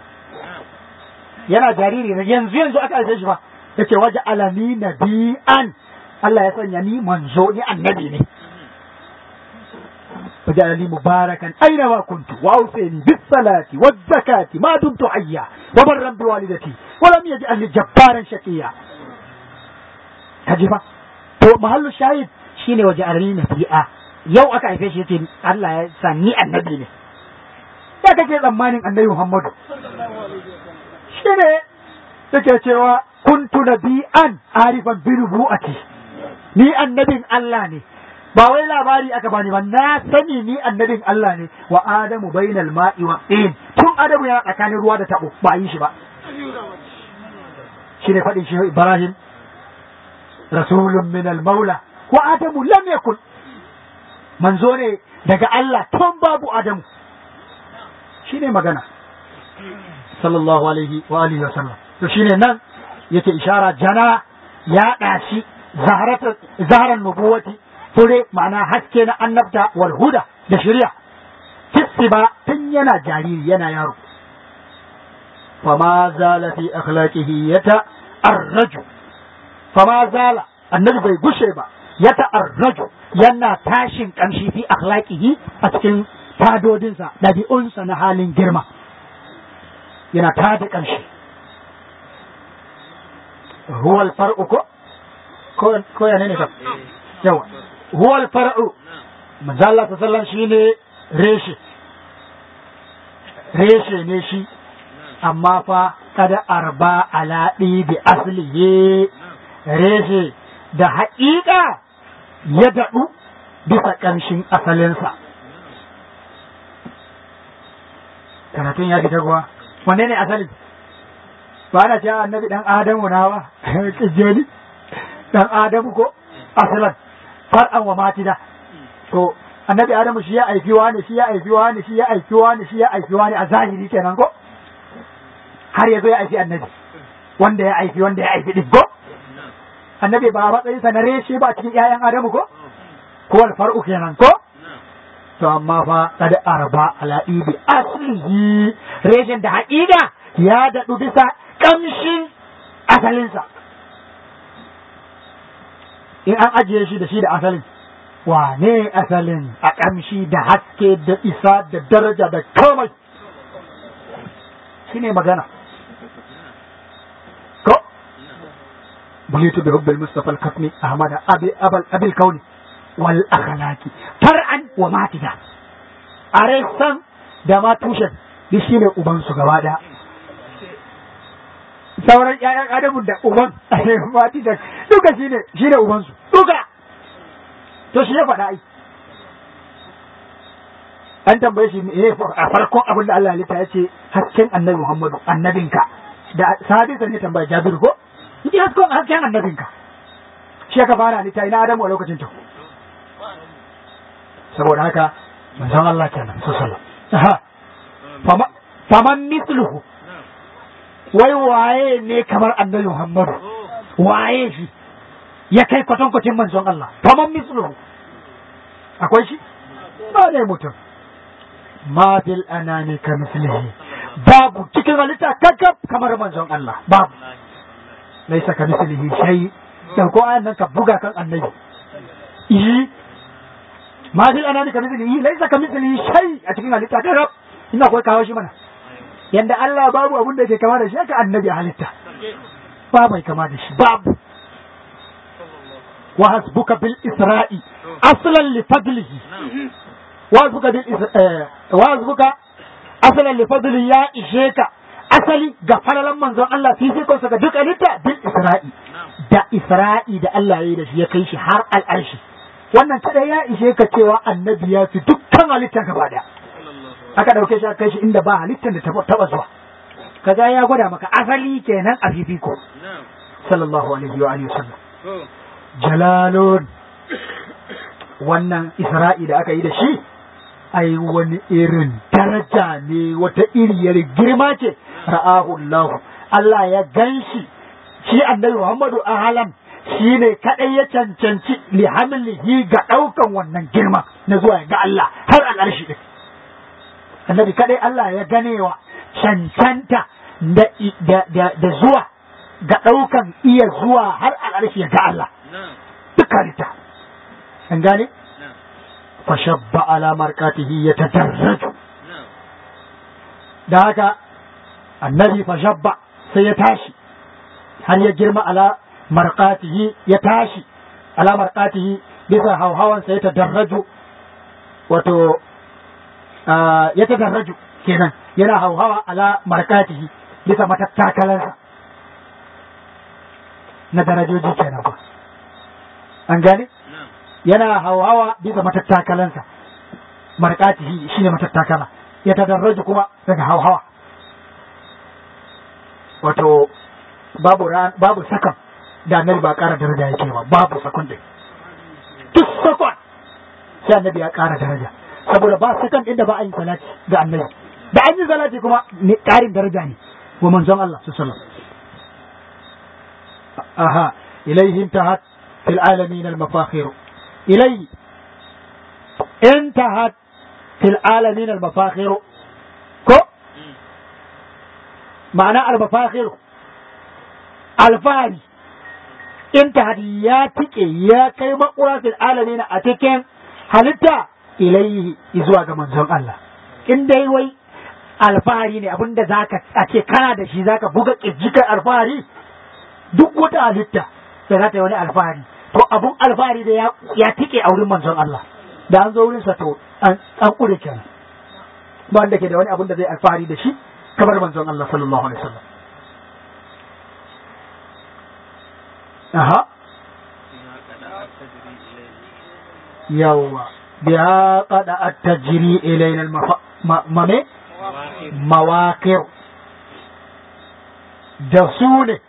yana jariri ne yanzu yanzu aka alfe shi ba yace waje alani nabi'an Allah ya sanya ni manzo ni annabi ne وجعلني مباركا أينما كنت وأوصيني بالصلاة والزكاة ما دمت حيا وبرا بوالدتي ولم يجعلني جبارا شقيا kajifa to mahallu shahid shine waje arni nabi'a yau aka haife shi yace Allah ya sa ni annabi ne ya kake tsammanin annabi Muhammadu shine yake cewa kuntu nabi'an arifan bi nubu'ati ni annabin Allah ne ba wai labari aka bani ba na sani ni annabin Allah ne wa adamu bainal ma'i wa tin tun adamu yana tsakanin ruwa da tabo ba yi shi ba shine faɗin shi Ibrahim rasulun min al-maula wa adamu lam yakun manzo ne daga Allah tun babu adamu shine magana sallallahu alaihi wa alihi wa sallam to shine nan yake ishara jana ya dashi zaharatan zaharan nubuwati fure ma'ana haske na annabta wal huda da shari'a fissi ba tun yana jariri yana yaro fama zala fi akhlaqihi yata arraju fama zala annabi bai gushe ba yata arraju yana tashin kamshi fi akhlaqihi a cikin tadodinsa ɗabi'unsa na halin girma yana tada kamshi huwa al-far'u ko ko ya ne ka yawa huwa al-far'u manzo Allah sallallahu shine reshe reshe ne shi amma fa kada arba ala bi aslihi reshe da haƙiƙa ya daɗu bisa ƙamshin asalinsa karatun ya fita kuwa wanne ne asali ba na cewa annabi dan adamu na ba kijeli dan adamu ko asalan far'an wa matida to annabi adamu shi ya aiki wani shi ya aiki wani shi ya aiki wani shi ya aiki wani a zahiri kenan ko har ya zo ya aiki annabi wanda ya aiki wanda ya aiki din ko annabi ba matsayin sa na reshe ba cikin ƴaƴan adamu ko ko alfar'u kenan ko to amma fa kada arba ala ibi aslihi reshen da haƙiƙa ya daɗu bisa ƙamshin asalinsa in an ajiye shi da shi da asalin wane asalin a ƙamshi da haske da isa da daraja da komai shi ne magana ko bulitu bi hubbil mustafa al-katmi ahmad abi abal abil kauni wal akhlaqi far'an wa matida are san da ma tushen duk shine uban su gaba daya sauran ƴaƴan adamu da uban matida duka shine shine uban su duka to shi ya faɗa ai an tambaye shi ne a farkon abin da Allah ya ce hasken annabi Muhammadu annabinka da sahabinsa ne tambaya Jabiru ko yi hasken hasken annabinka shi ka fara ni ta ina Adamu a lokacin to saboda haka manzon Allah kenan sallallahu alaihi faman misluhu wai waye ne kamar annabi Muhammadu waye shi ya kai kwatankwacin manzon Allah faman misluhu akwai shi ba ne mutum ma fil anani ka mislihi babu cikin halitta kakkab kamar manzon Allah babu laisa ka mislihi shay dan ko ayan nan ka buga kan annabi yi ma fil anani ka mislihi laisa ka mislihi shay a cikin halitta kakkab ina kawai kawo shi mana yanda Allah babu abun da ke kama da shi haka annabi halitta ba mai kama da shi babu وحسبك بالإسراء أصلا لفضله وحسبك بالإسراء وحسبك أصلا لفضله يا إشيك asali ga falalan manzon Allah fifikonsa ga duk halitta bil isra'i da isra'i da Allah ya yi da shi ya kai shi har al'arshi wannan kada ya ishe ka cewa annabi ya fi dukkan halitta gaba daya aka ɗauke shi aka kai shi inda ba halittar da taɓa zuwa kaga ya gwada maka asali kenan a fifiko sallallahu alaihi wa alihi wasallam jalalun wannan isra'i da aka yi da shi ai wani irin daraja ne wata iriyar girma ce ra'ahu Allah Allah ya ganshi shi annabi Muhammadu ahalan shi ne kaɗai ya cancanci lihamlihi ga ɗaukan wannan girma na zuwa ga Allah har al'arshi ɗin annabi kaɗai Allah ya ganewa cancanta da zuwa ga ɗaukan iya zuwa har al'arshi ya ga Allah duk halitta an gane fashabba ala markatihi ya tadarraju da haka annabi fashabba sai ya tashi har ya girma ala marqatihi ya tashi ala marqatihi bisa hauhawan sai ya tadarraju wato ya tadarraju kenan yana hauhawa ala marqatihi bisa matattakalansa na darajoji kenan ba an gane yana hauhawa bisa matattakalansa marqatihi shine matattakala ya tadarraju kuma daga hauhawa wato babu babu sakan da annabi ba ƙara daraja yake ba babu sakon ɗin duk sakon sai annabi ya ƙara daraja saboda ba sakan ɗin da ba a yin salati ga annabi da an yi salati kuma ne ƙarin daraja ne wa manzon Allah su sallam aha ilaihi intahat fil alamin al mafakhir ilai intahat fil alamin al mafakhir ko ma'ana al mafakhir alfahari inta ya tike ya kai makura fil alamin a cikin halitta ilaihi zuwa ga manzon Allah in dai wai alfahari ne abinda zaka a ce kana da shi zaka buga kirjikar alfahari duk wata halitta da za ta yi wani alfahari to abun alfahari da ya tike a wurin manzon Allah da an zo wurin sa to an kure kenan ba wanda ke da wani abun da zai alfahari da shi kamar manzon Allah sallallahu alaihi wasallam Aha. Yawwa, biya kada a tajiri ilainal mame? Mawakir. Da su ne,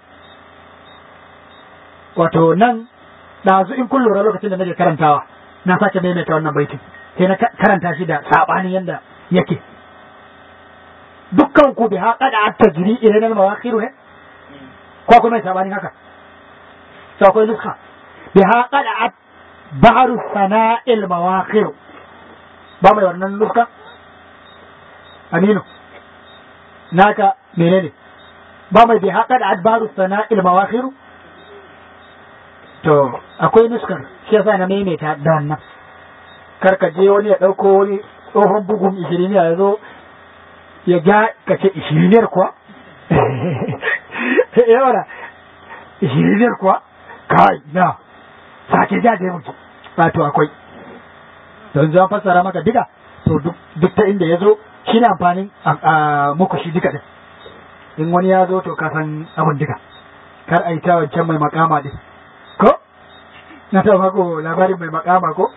wato nan ɗazu in kun lura lokacin da nake karantawa, na sake maimaita wannan baitin, sai na karanta shi da saɓanin yadda yake. Dukkan ku biya kada a tajiri ilainal mawakiru ne? Ko kuma mai saɓanin haka? to akwai nuska biha qada'at bahru sana'il mawaqir ba mai wannan nuska aminu naka menene ba mai biha qada'at bahru sana'il mawaqir to akwai nuskar shi yasa na maimaita da wannan karka je wani ya dauko wani tsohon bugun ishiriniya ya zo ya ga kace ishiriniyar kuwa yawa ishiriniyar kuwa kai na sake ja da mutu wato akwai don zan fassara maka duka to duk ta inda ya zo shi ne amfanin muku shi duka din in wani ya zo to ka san abin duka kar a yi ta wancan mai makama din ko na ta mako labarin mai makama ko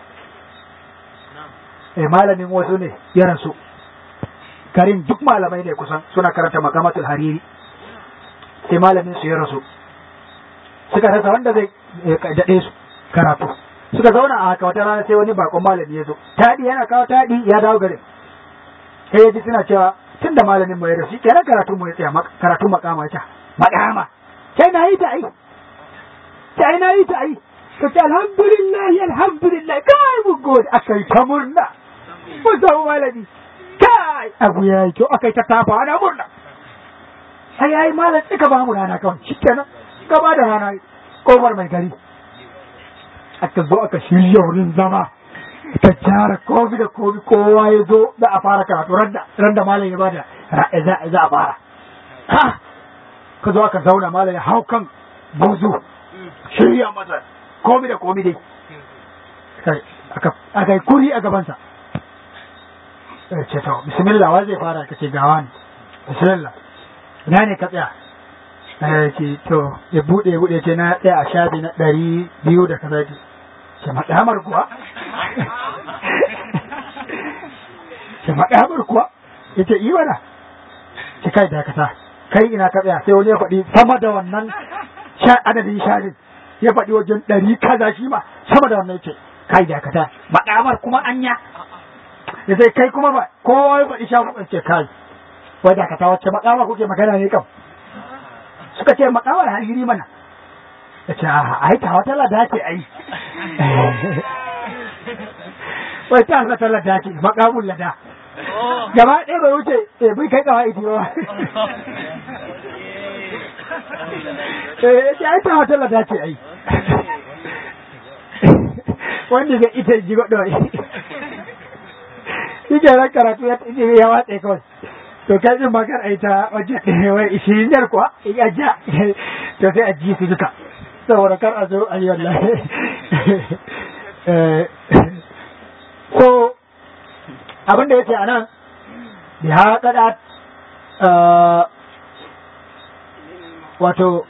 eh malamin wasu ne ya rasu karin duk malamai ne kusan suna karanta makamatul hariri sai malamin su ya rasu suka rasa wanda zai daɗe su karatu suka zauna a haka wata rana sai wani bakon malami ya zo taɗi yana kawo taɗi ya dawo garin sai ya ji suna cewa tun da malamin mu ya rasu kenan karatu mu ya tsaya karatu makama ya ce makama sai na yi ta ai sai na yi ta ai ka ce alhamdulillah alhamdulillah kai mu gode aka yi ta murna mun samu malami kai abu ya yi kyau aka yi ta tafa ana murna sai ya yi malam tsika ba mu rana kawai shi kenan gaba da rana kofar mai gari aka zo aka shirya wurin zama ta gyara kofi da kofi kowa ya zo za a fara karatu randa malam ya bada za a fara ka zo aka zauna malam ya hau kan buzu shirya masa komi da komi dai aka yi kuri a gabansa ce to bismillah wa zai fara ka ce gawa ne bismillah ina ne ka tsaya ce to ya bude ya bude ce na tsaya a shafi na ɗari biyu da kaza ce maɗamar kuwa ce maɗamar kuwa yace yi mana ki kai dakata kai ina ka tsaya sai wani ya faɗi sama da wannan sha adadin sharin ya faɗi wajen ɗari kaza shi ma sama da wannan yace kai dakata maɗamar kuma anya ya sai kai kuma ba kowa ya faɗi sha ce kai wai dakata wacce maƙama kuke magana ne kam suka ce maƙamar hariri mana ya ce a ai ta wata lada ce ai wai ta wata lada ce maƙamun lada gaba ɗaya bai wuce eh bai kai kawai iti ba eh ya ta wata lada ce ai wanda ga ita ji godo shi ke ran karatu ya ya watsa kawai to kai din makar ai ta wajen wai ishirin yar kuwa ya ja to sai a ji su duka saboda kar a zo a yi wallahi so abin da yake a nan ya kada wato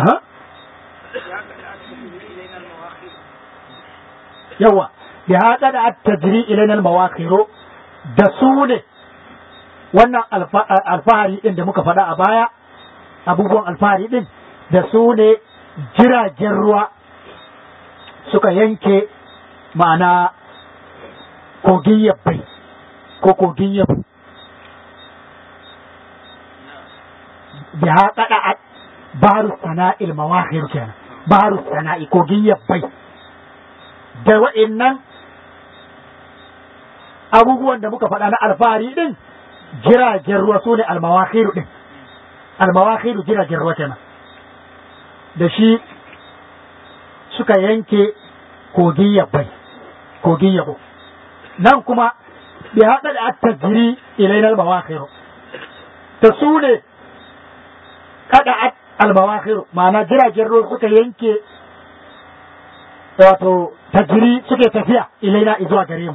yawa ya haɗa da tajiri ilainal mawakiro da su ne wannan alfahari ɗin da muka faɗa a baya abubuwan alfahari ɗin da su ne jiragen ruwa suka yanke ma'ana kogin yabbai ko kogin yabbai da haɗa da baru sana'il mawakir kenan baru sana'i kogin yabbai da wa'innan abubuwan da muka faɗa na alfahari ɗin jiragen ruwa su ne almawakiru ɗin almawakiru jiragen ruwa kenan da shi suka yanke kogin yabbai kogin yabo nan kuma bi haɗa da attajiri ilainar mawakiru ta su ne kada almawakiru ma'ana jiragen ruwa suka yanke wato tajiri suke tafiya ilaina zuwa gare mu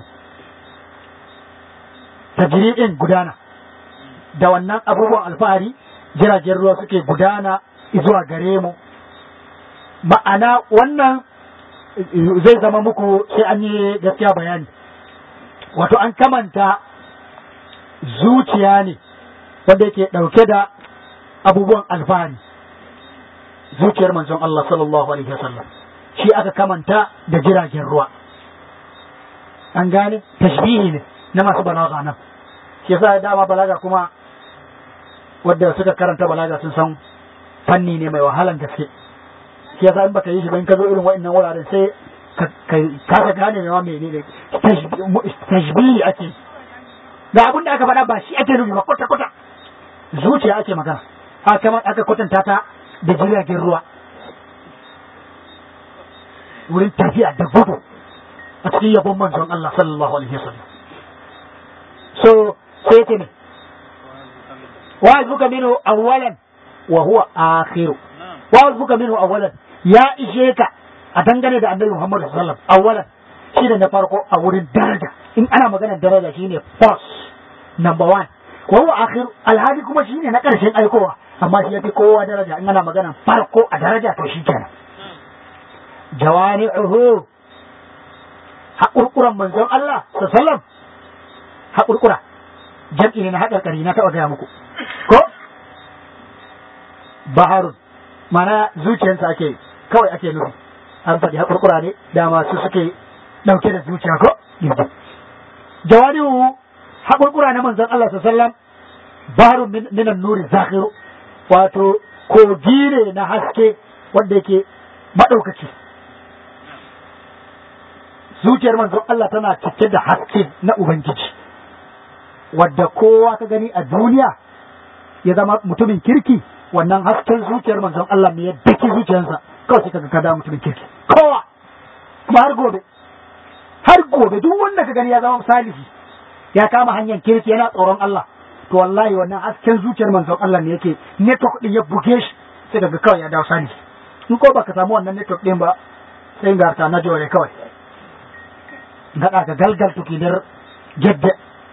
tajiri din gudana da wannan abubuwan alfahari jiragen ruwa suke gudana zuwa gare mu ma'ana wannan zai zama muku sai an yi gaskiya bayani wato an kamanta zuciya ne wanda yake ɗauke da abubuwan alfahari zuciyar manzon Allah sallallahu alaihi wasallam shi aka kamanta da jiragen ruwa an gane tashbihi ne na masu balaga nan shi yasa dama balaga kuma wadda suka karanta balaga sun san fanni ne mai wahalan gaske shi yasa in baka yi shi ba in ka zo irin wa'annan wuraren sai ka ka gane mai wa menene tashbihi ake da abin da aka faɗa ba shi ake nufi ba kwata kwata zuciya ake magana aka aka kwatanta ta da jiragen ruwa wurin tafiya da gudu a cikin yabon manzon Allah sallallahu alaihi wasallam so sai yake ne wa azbuka minhu awwalan wa huwa akhiru wa azbuka minhu awwalan ya ishe ka a dangane da annabi Muhammad sallallahu alaihi wasallam awwalan shi da na farko a wurin daraja in ana maganar daraja shine first number one wa huwa akhiru alhadi kuma shine na karshen aikowa amma shi yafi kowa daraja in ana maganar farko a daraja to shi kenan jawani'uhu haƙurƙuran manzon Allah sallam haƙurƙura jam'i ne na haƙarƙari na taɓa gaya muku ko baharun mana zuciyarsa ake kawai ake nufi an faɗi haƙurƙura ne dama su suke ɗauke da zuciya ko jawani'uhu haƙurƙura na manzon Allah sallam baharun minan nuri zakhiru wato kogi ne na haske wanda yake maɗaukaci zuciyar manzon Allah tana cike da haske na Ubangiji wadda kowa ka gani a duniya ya zama mutumin kirki wannan hasken zuciyar manzon Allah ne ya daki zuciyarsa kawai sai kaga kada mutumin kirki kowa kuma har gobe har gobe duk wanda ka gani ya zama salihi ya kama hanyar kirki yana tsoron Allah to wallahi wannan hasken zuciyar manzon Allah ne yake network din ya buge shi sai kaga kawai ya dawo salihi in ko baka samu wannan network din ba sai garta na jore kawai gaɗa ga galgal tukinar gedde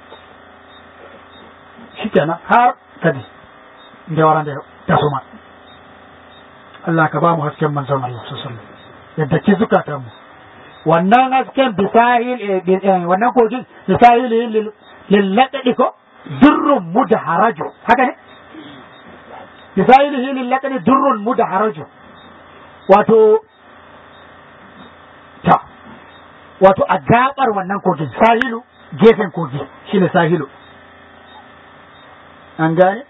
shi kenan har kadi da waran da ta suma Allah ka ba mu hasken manzon Allah sallallahu yadda ki zukata mu wannan hasken bisahil wannan kogin bisahil lil ladadi ko durrun mudaharaju haka ne misalihi lil laqani durrun mudaharaju wato ta wato a gabar wannan kogin sahilu gefen kogi shine sahilu an gane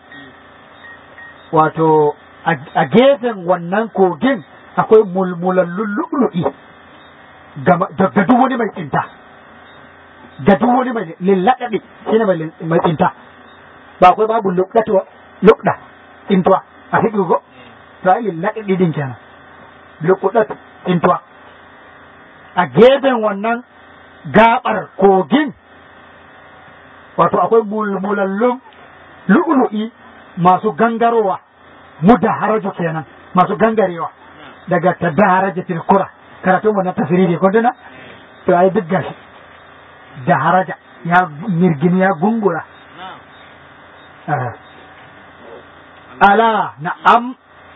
wato a gefen wannan kogin akwai mulmulallun lu'lu'i ga duk wani mai tsinta ga duk wani mai lillaɗaɗe shine mai tsinta ba akwai babu lukɗa tsintuwa a fiƙi ko to ai lillaɗaɗe din kenan lukɗa tsintuwa a gefen wannan gabar kogin wato akwai mulmulallun lu'lu'i masu gangarowa mudaharaju kenan masu gangarewa daga tadaharaja tilkura karatun wannan tafsiri ko dana to ai duk gashi da haraja ya mirgini ya gungura ala na'am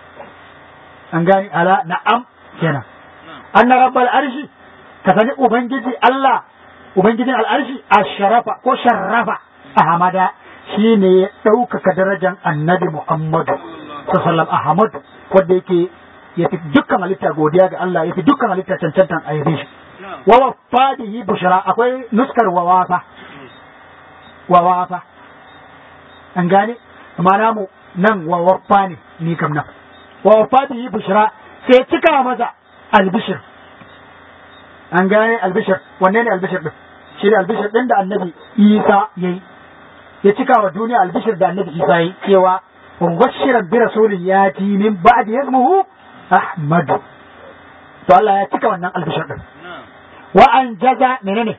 an gani ala na'am kenan anna rabbal arshi ka sani ubangiji Allah ubangijin al'arshi asharafa ko sharrafa ahmada shine ya ɗaukaka darajar annabi Muhammadu sallallahu Ahmad wanda yake ya fi dukkan halitta godiya ga Allah ya fi dukkan halitta cancantan a yabe shi wa wafadihi bushra akwai nuskar wawafa wawafa an gane ma'ana mu nan wawafa ne ni kam nan wa wafadihi bushra sai cika masa albishir an gane albishir wanne ne albishir din shi ne albishir din da annabi Isa yayi ya cika wa duniya albishir da annabi Isa yayi cewa mubashiran bi rasulin yati min ba'di ismuhu Ahmad to Allah ya cika wannan albishir din wa an jaza menene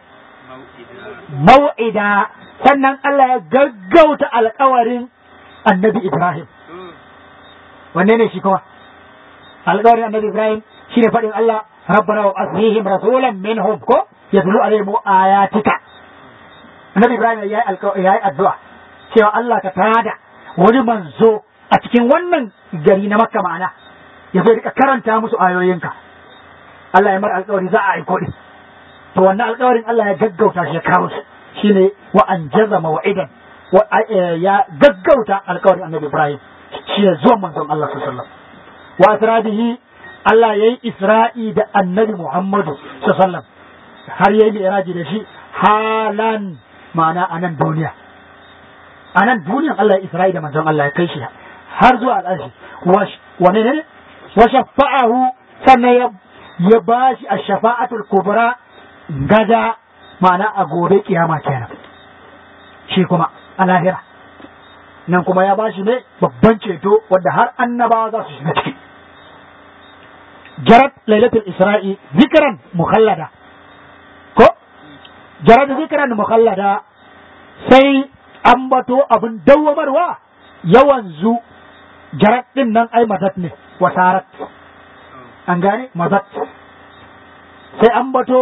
mau'ida sannan Allah ya gaggauta alƙawarin annabi Ibrahim wanne ne shi kuma alƙawarin annabi Ibrahim shine faɗin Allah rabbana wa asrihim rasulan minhum ko yatlu alaihim ayatika annabi Ibrahim ya yi addu'a cewa Allah ka tada wani manzo a cikin wannan gari na Makka ma'ana ya zai rika karanta musu ayoyinka Allah ya mar alƙawari za a aiko din to wannan alƙawarin Allah ya gaggauta shi ya kawo shi shine wa anjaza maw'idan ya gaggauta alƙawarin Annabi Ibrahim shi ne zuwan manzon Allah sallallahu alaihi wasallam wa asrabihi Allah yayi Isra'i da Annabi Muhammadu sallallahu alaihi wasallam har yayi mi'raji da shi halan ma'ana anan duniya anan duniyan Allah ya Isra'i da manzon Allah ya kai shi har zuwa al'arshi wa ne ne wa shafa'ahu sannan ya ya bashi ash-shafa'atul kubra gada ma'ana a gobe kiyama kenan shi kuma a lahira nan kuma ya bashi ne babban ceto wadda har annabawa za su shiga ciki jarat lailatul isra'i zikran mukhallada ko jarat zikran mukhallada sai an bato abin dawwamarwa yawan zu jarat din nan ai madat ne wasarat an gane madat sai an bato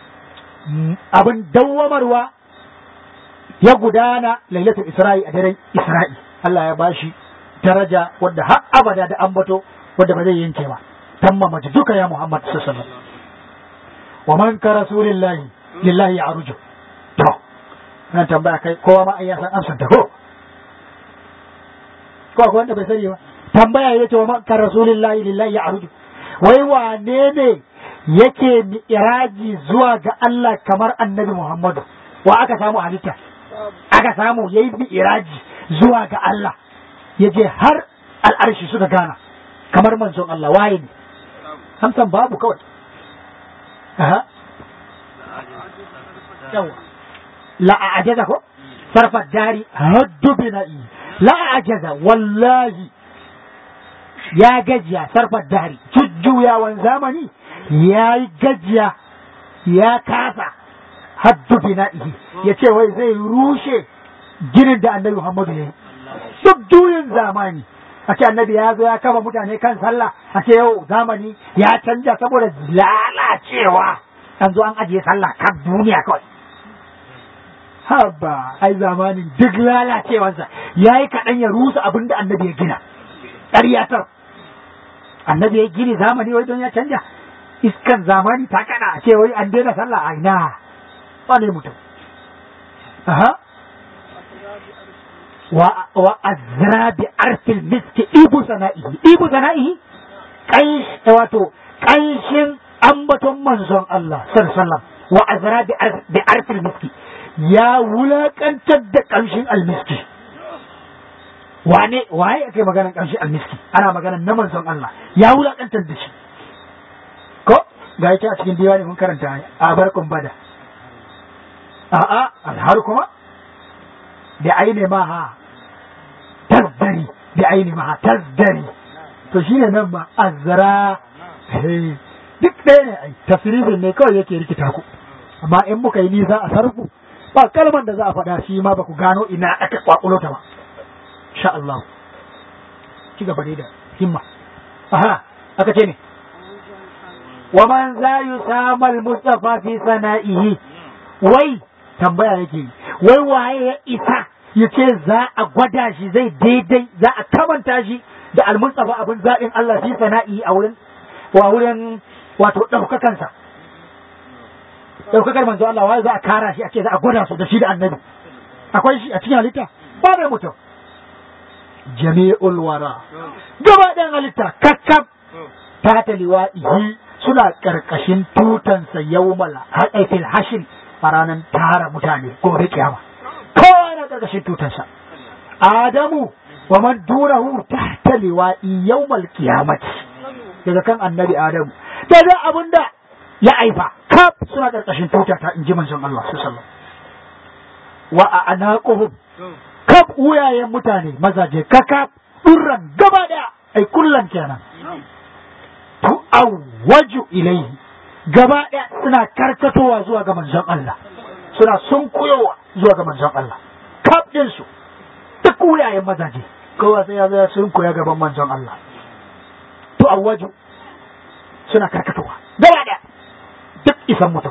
abin dawwamarwa ya gudana lailatul isra'i a daren isra'i Allah ya bashi daraja wadda har abada da ambato wadda ba zai yanke ba tamma mace duka ya Muhammad sallallahu alaihi wasallam wa man ka rasulillahi lillahi ya aruju to nan tambaya kai kowa ma ya san amsar ta ko ko akwai wanda bai sani ba tambaya yace wa man ka rasulillahi lillahi ya aruju wai wane ne yake mi'raji zuwa ga Allah kamar annabi Muhammadu wa aka samu halitta aka samu yayi mi'raji zuwa ga Allah yaje har al'arshi suka gana kamar manzon Allah waye ne amsan babu kawai aha yawa la ajaza ko sarfa dari haddu bina'i la ajaza wallahi ya gajiya sarfa dari jujjuyawan zamani ya yi gajiya ya kasa haddu bina'ihi ya ce wai zai rushe ginin da annabi Muhammadu ya yi duk juyin zamani a ce annabi ya zo ya kama mutane kan sallah a ce yau zamani ya canja saboda lalacewa an zo an ajiye sallah kan duniya kawai haba ai zamanin duk lalacewarsa ya yi kaɗan ya rusa abin da annabi ya gina ƙaryatar annabi ya gini zamani wai don ya canja iskan zamani ta kada a ce wai an daina sallah a ina ba ne mutum aha wa azra bi arfil miski ibu sana'ihi ibu sana'ihi kai wato kanshin ambaton manzon Allah sallallahu wa azra bi arfil miski ya wulakantar da kamshin almiski wane waye ake maganar kamshin almiski ana maganar na manzon Allah ya wulakantar da shi ko ga yake a cikin diwani mun karanta a barkun bada a'a alhar kuma da aini ma ha tazdari da aini ma ha tazdari to shine nan ba azra duk ɗaya ne ai tafsirin ne kawai yake rikita ku amma in muka yi nisa a sarku ba kalman da za a faɗa shi ma ba ku gano ina aka kwakulo ta ba insha Allah ci gaba da himma aha aka ce ne wa man za yusamal mustafa fi sana'ihi wai tambaya yake wai waye ya isa ya ce za a gwada shi zai daidai za a kamanta shi da almustafa abin zaɓin Allah fi sana'i a wurin wa wurin wato ɗaukakansa ɗaukakar manzo Allah wai za a kara shi a ce za a gwada su da shi da annabi akwai shi a cikin halitta ba da mutum jami'ul wara gaba ɗayan halitta kakkab ta ta liwa'ihi suna ƙarƙashin tutansa yawmal haɗaifil hashin a ranar tara mutane gobe kiyama kowa na ƙarƙashin tutansa adamu wa man dunahu tahta liwa'i yawmal qiyamati daga kan annabi adamu daga abinda ya aifa kaf suna ƙarƙashin tutata in ji manzon Allah sallallahu wa a anaquhum kaf wuyayen mutane mazaje kakaf durran gaba daya ai kullan kenan tu awwaju ilayhi gaba ɗaya suna karkatowa zuwa ga manzon Allah suna sunkuyowa zuwa ga manzon Allah kaf ɗinsu duk wuyayen mazaje kowa sai ya zo ya sunkuya gaban manzon Allah to awwaju suna karkatowa gaba ɗaya duk isan mutum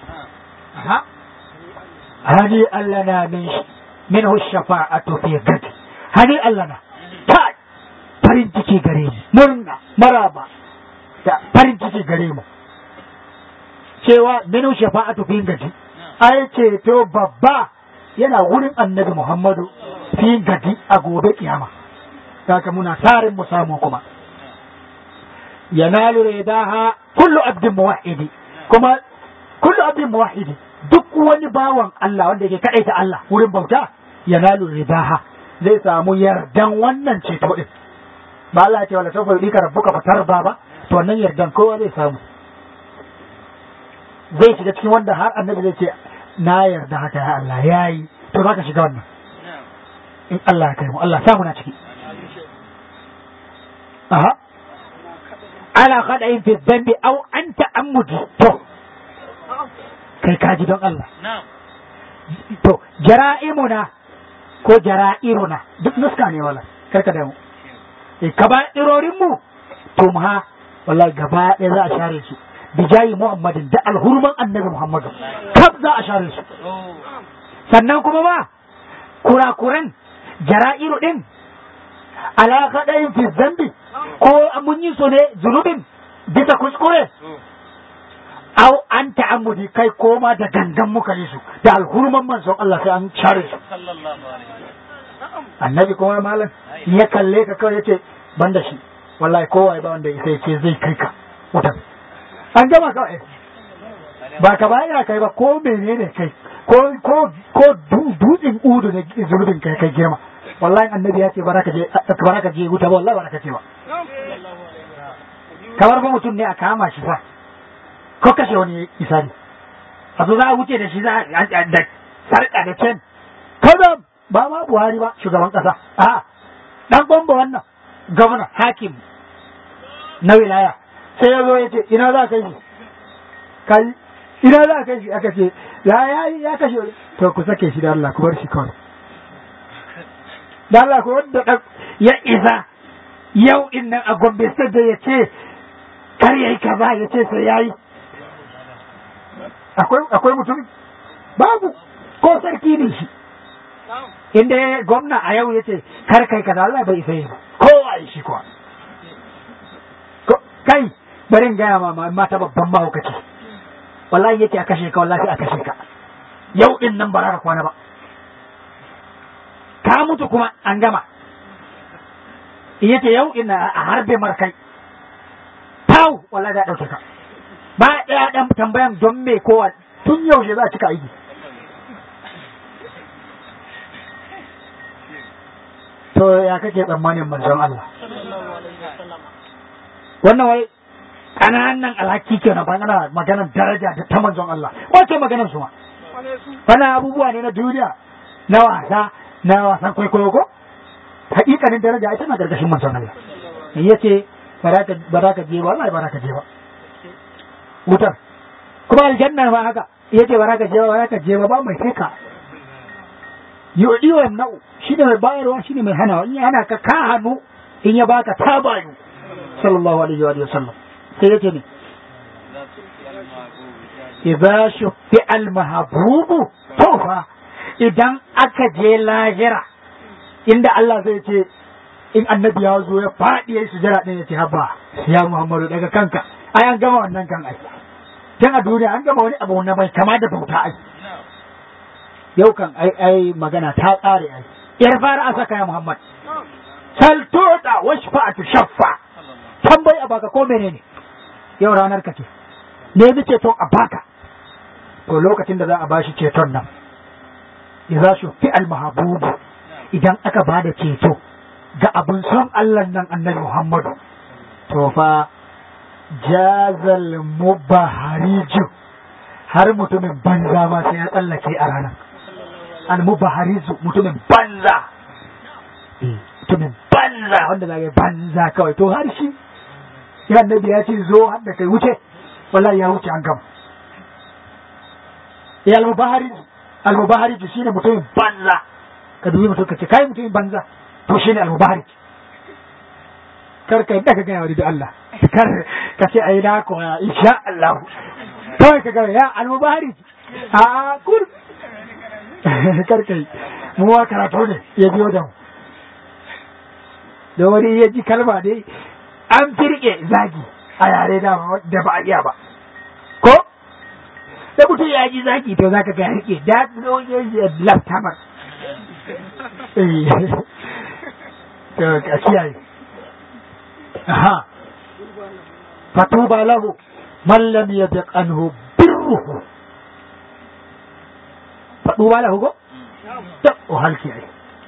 hani Allah na min minhu shafa'atu fi gadi hani Allah na ta farin ciki gare mu murna maraba da farin ciki gare mu cewa minu shafa'atu fi gaji ai ceto babba yana wurin annabi Muhammadu fi gaji a gobe kiyama kaka muna tarin mu samu kuma yanalu ridaha kullu abdin muwahhidi kuma kullu abdin muwahhidi duk wani bawan Allah wanda yake kadaita Allah wurin bauta yanalu ridaha zai samu yardan wannan ceto din ba Allah ya ce wala sawfa yudika rabbuka fatarba ba to wannan yardan kowa zai samu zai shiga cikin wanda har annabi zai ce na yarda haka ya Allah yayi to za ka shiga wannan in Allah ya kai mu Allah samu na ciki aha ala khada'in fi dhanbi aw anta amudi to kai kaji don Allah to jara'imuna ko jara'iruna duk nuska ne wala karka da mu eh kaba irorin mu to mu ha wallahi gaba ɗaya za a share su bijayi muhammadin da alhurman annabi muhammadu kaf za a share su sannan kuma ba kurakuran jara'iru din alaka ɗayin fi zambi ko mun yi su ne zunubin bisa kuskure au an ta'ammudi kai koma da gangan muka yi su da alhurman manzon Allah sai an share su annabi kuma malam ya kalle ka kawai yace banda shi wallahi kowa ba wanda sai ce zai kai ka wutan an gama kawai ba ka bayar kai ba ko menene kai ko ko ko dutsen udu ne zunubin kai kai girma wallahi annabi ya ce baraka je baraka je wuta wallahi baraka ce ba kamar ba mutum ne a kama shi fa ko kashe wani isani a zo za a wuce da shi za a da sarka da cen kada ba ma buhari ba shugaban kasa a dan bomba wannan gwamna hakim na wilaya sai ya zo ya ce ina za ka yi kai ina za ka yi aka ce ya ya ya kashe to ku sake shi da Allah ku bar shi kawai da Allah ku wanda ya isa yau in nan a Gombe sai da ya ce kar yayi kaza ya ce sai yayi akwai akwai mutum babu ko sarki ne shi inda gwamna a yau ya ce kar kai kaza Allah bai isa yi kowa yi shi kuwa kai barin gaya ma mata babban mahaukaci wallahi yake a kashe ka wallahi a kashe ka yau din nan ba ka kwana ba ka mutu kuma an gama yace yau ina a harbe markai tau wallahi da dauke ka ba ɗaya ɗan tambayan don me kowa tun yaushe za a cika aiki to ya kake tsammanin manzon Allah wannan wai ƙananan alhaki ke na bangana maganar daraja da ta manzon Allah wace maganar su ma bana abubuwa ne na duniya na wasa na wasan kwaikwayo ko hakikanin daraja ita na gargashin manzon Allah yace ba za ka je ba wallahi ba za ka je ba wutar kuma aljanna ba haka yace ba za ka je ba ba za ka je ba ba mai sai ka yudi wa yamna'u shine mai bayarwa shine mai hanawa in ya hana ka ka hannu in ya baka ta bayu sallallahu alaihi wa sallam sai yace ne idza shuffi al mahbubu to fa idan aka je lahira inda Allah zai ce in annabi ya zo ya faɗi ya yi sujara ɗin ya ce haba ya Muhammadu daga kanka ai an gama wannan kan ai tun a duniya an gama wani abu na bai kama da bauta ai yau kan ai ai magana ta tsare ai yar fara a saka ya Muhammad sal tuda washfa'atu shaffa tambayi a baka ko menene yau ranar ka ce ne bi ceton a baka to lokacin da za a bashi ceton nan idza shufi al mahbubu idan aka bada ceto ga abin son Allah nan annabi Muhammadu to fa jazal mubahariju har mutumin banza ma sai ya tsallake a ranar al mubahariju mutumin banza mutumin banza wanda za yi banza kawai to har shi ya annabi ya ce zo har da kai wuce wallahi ya wuce an gama ya al mubahariju al mubahariju shine mutumin banza ka dubi mutum ka ce kai mutumin banza to shi ne almubarak kar ka yadda ka gaya wani da Allah kar ka ce ai na koya insha Allah kawai ka gaya ya almubarak a kur kar kai mu wa karatu ne ya biyo da mu da wani ya ji kalma dai an firke zagi a yare da da ba a iya ba ko da mutum ya ji zagi to zaka ga rike da laftamar a kiyaye aha fatuba lahu man lam yadiq anhu birruhu fatuba lahu go ta o hal kiyaye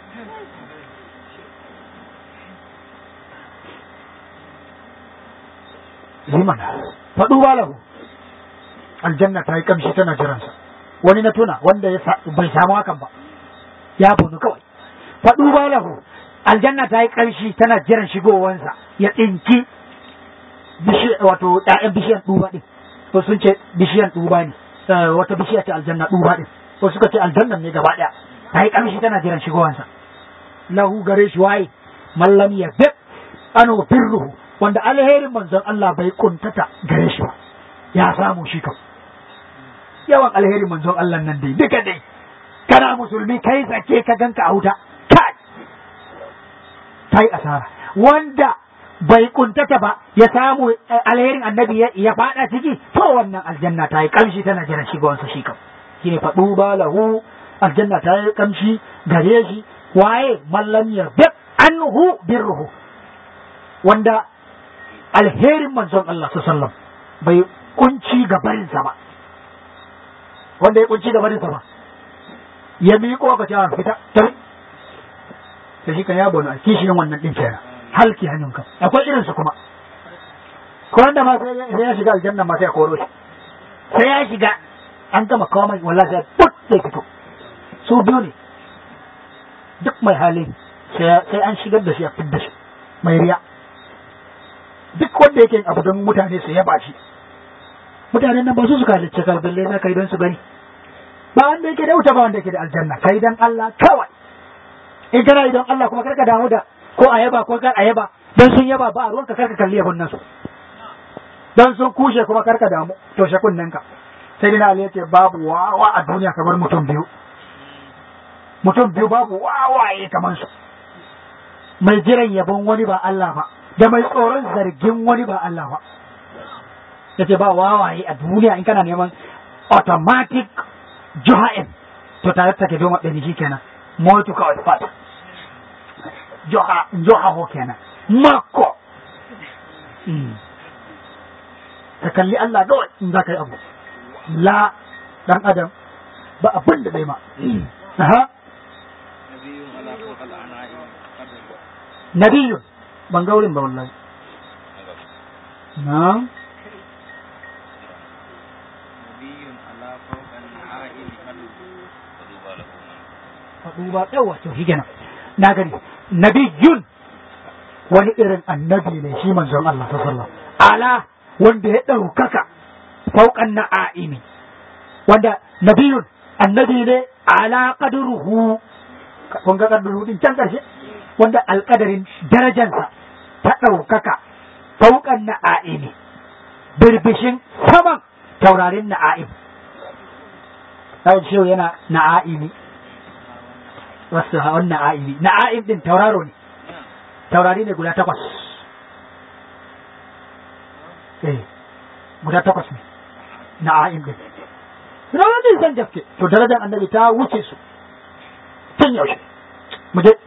liman fatuba lahu aljanna ta yi kamshi tana jiransa wani na tuna wanda bai samu hakan ba ya bunu kawai faɗu ba lahu aljanna ta yi ƙarshi tana jiran shigowansa ya tsinki wato ɗayan bishiyan ɗuba ɗin ko sun ce bishiyan ɗuba ne wata bishiya ce aljanna ɗuba ɗin ko suka ce aljannan ne gaba ɗaya ta yi ƙarshi tana jiran shigowansa lahu gare shi waye mallam ya bib anu birruhu wanda alherin manzon Allah bai kuntata gare shi ba ya samu shi kam yawan alherin manzon Allah nan dai duka dai kana musulmi kai sake ka ganka a wuta kai kai asara wanda bai kuntata ba ya samu alherin annabi ya fada ciki to wannan aljanna ta yi kamshi tana jiran shigowansa shi kam shine faɗu ba lahu aljanna ta yi kamshi gare shi waye mallam ya bib anhu birruhu wanda alherin manzon Allah sallallahu bai kunci gabarinsa ba wanda ya kunci gabarinsa ba ya miƙo ka ce fita tabi da shi kan ya bonu a kishiyin wannan ɗin kenan halki hannun kan akwai irin su kuma ko wanda ma sai ya shiga aljanna ma sai ya koro shi sai ya shiga an gama kawo mai wallahi sai put sai fito su biyu ne duk mai hali sai an shigar da shi a fidda shi mai riya duk wanda yake abu don mutane su yaba shi mutanen nan ba su suka halicce kalballe na kai don su gani ba wanda yake da wuta ba wanda yake da aljanna kai dan Allah kawai in kana idan Allah kuma karka damu da ko a yaba ko kar a yaba dan sun yaba ba a ruwanka karka kalli yabon nasu dan sun kushe kuma karka damu to shakunnan ka sai dina Ali yace babu wawa a duniya kamar mutum biyu mutum biyu babu wawaye kamar su mai jiran yabon wani ba Allah ba da mai tsoron zargin wani ba Allah ba yace ba wawaye a duniya in kana neman automatic juha'in to tare take don waɗanda shi kenan motu kawai fata joha joha ho kenan makko ka kalli Allah kawai in za ka yi abu la dan adam ba abin da zai ma aha nabiyun ban ga wurin ba wallahi na faɗu ba yawa to shi kenan na gani nabiyun wani irin annabi ne shi manzon Allah sallallahu ala wanda ya ɗaukaka fauƙan na'imi wanda nabiyun annabi ne ala qadruhu kun ga qadruhu din can karshe wanda alƙadarin darajansa ta ɗaukaka fauƙan na'imi birbishin saman taurarin na'im Kawai shehu yana na'imi wasu hawan na'imi na'im din tauraro ne taurari ne guda takwas eh guda takwas ne na'im din Rawa ne san gaske to darajar annabi ta wuce su tun yaushe mu je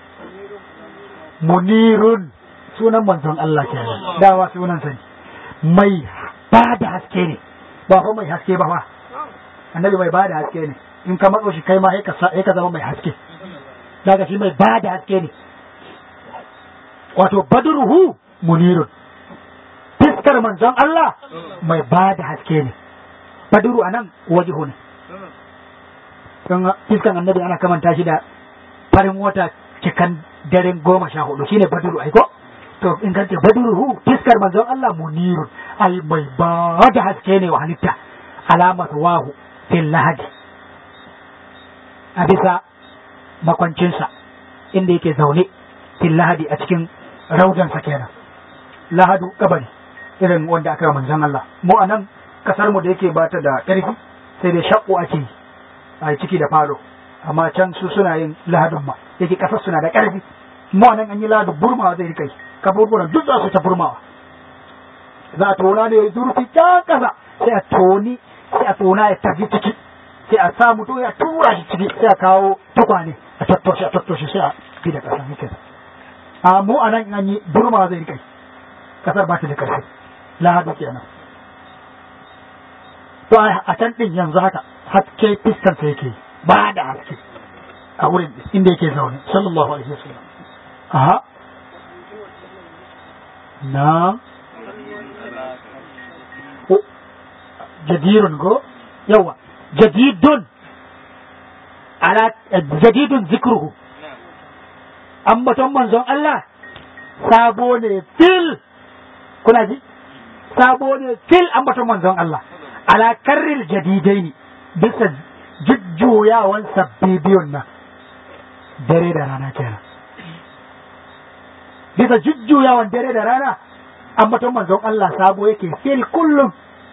munirun sunan manzon Allah kenan dawa sunan sani mai ba da haske ne ba fa mai haske ba fa annabi mai ba da haske ne in ka matso shi kai ma sai ka zama mai haske daga shi mai ba da haske ne wato badruhu munirun fiskar manzon Allah mai ba da haske ne badru anan wajihu ne don fiskan annabi ana kamanta shi da farin wata cikan daren goma sha hudu shine badru aiko to in ka ce badruhu fiskar manzon Allah munirun ai mai ba da haske ne wa halitta alamat wahu fil lahadi a bisa makwancinsa inda yake zaune fil lahadi a cikin raudansa kenan lahadu kabari irin wanda aka yi manzon Allah mu anan kasar mu da yake bata da ƙarfi sai dai shakku ake yi a ciki da falo amma can su suna yin lahadun ma yake kasar suna da ƙarfi mu anan an yi lahadu burmawa zai rika yi kaburburan duk za su ta burmawa za a tona ne zurfi can kasa sai a toni sai a tona ya tafi ciki sai a sa mutum ya tura shi ciki sai a kawo tukwane a tattoshe a tattoshe sai a fi da ƙasa yake a mu a nan an yi burma zai rikai ƙasar ba ta da ƙarfi lahadu kenan to a can ɗin yanzu haka haske fiskansa yake ba da haske a wurin inda yake zaune sallallahu alaihi wasallam aha na jadirun go yawa jadidun ala jadidun zikruhu ambaton manzon Allah sabo ne fil kuna ji sabo ne fil ambaton manzon Allah ala karril jadidaini bisa jujjuyawan sabbi biyun nan dare da rana kenan bisa jujjuyawan dare da rana ambaton manzon Allah sabo yake fil kullum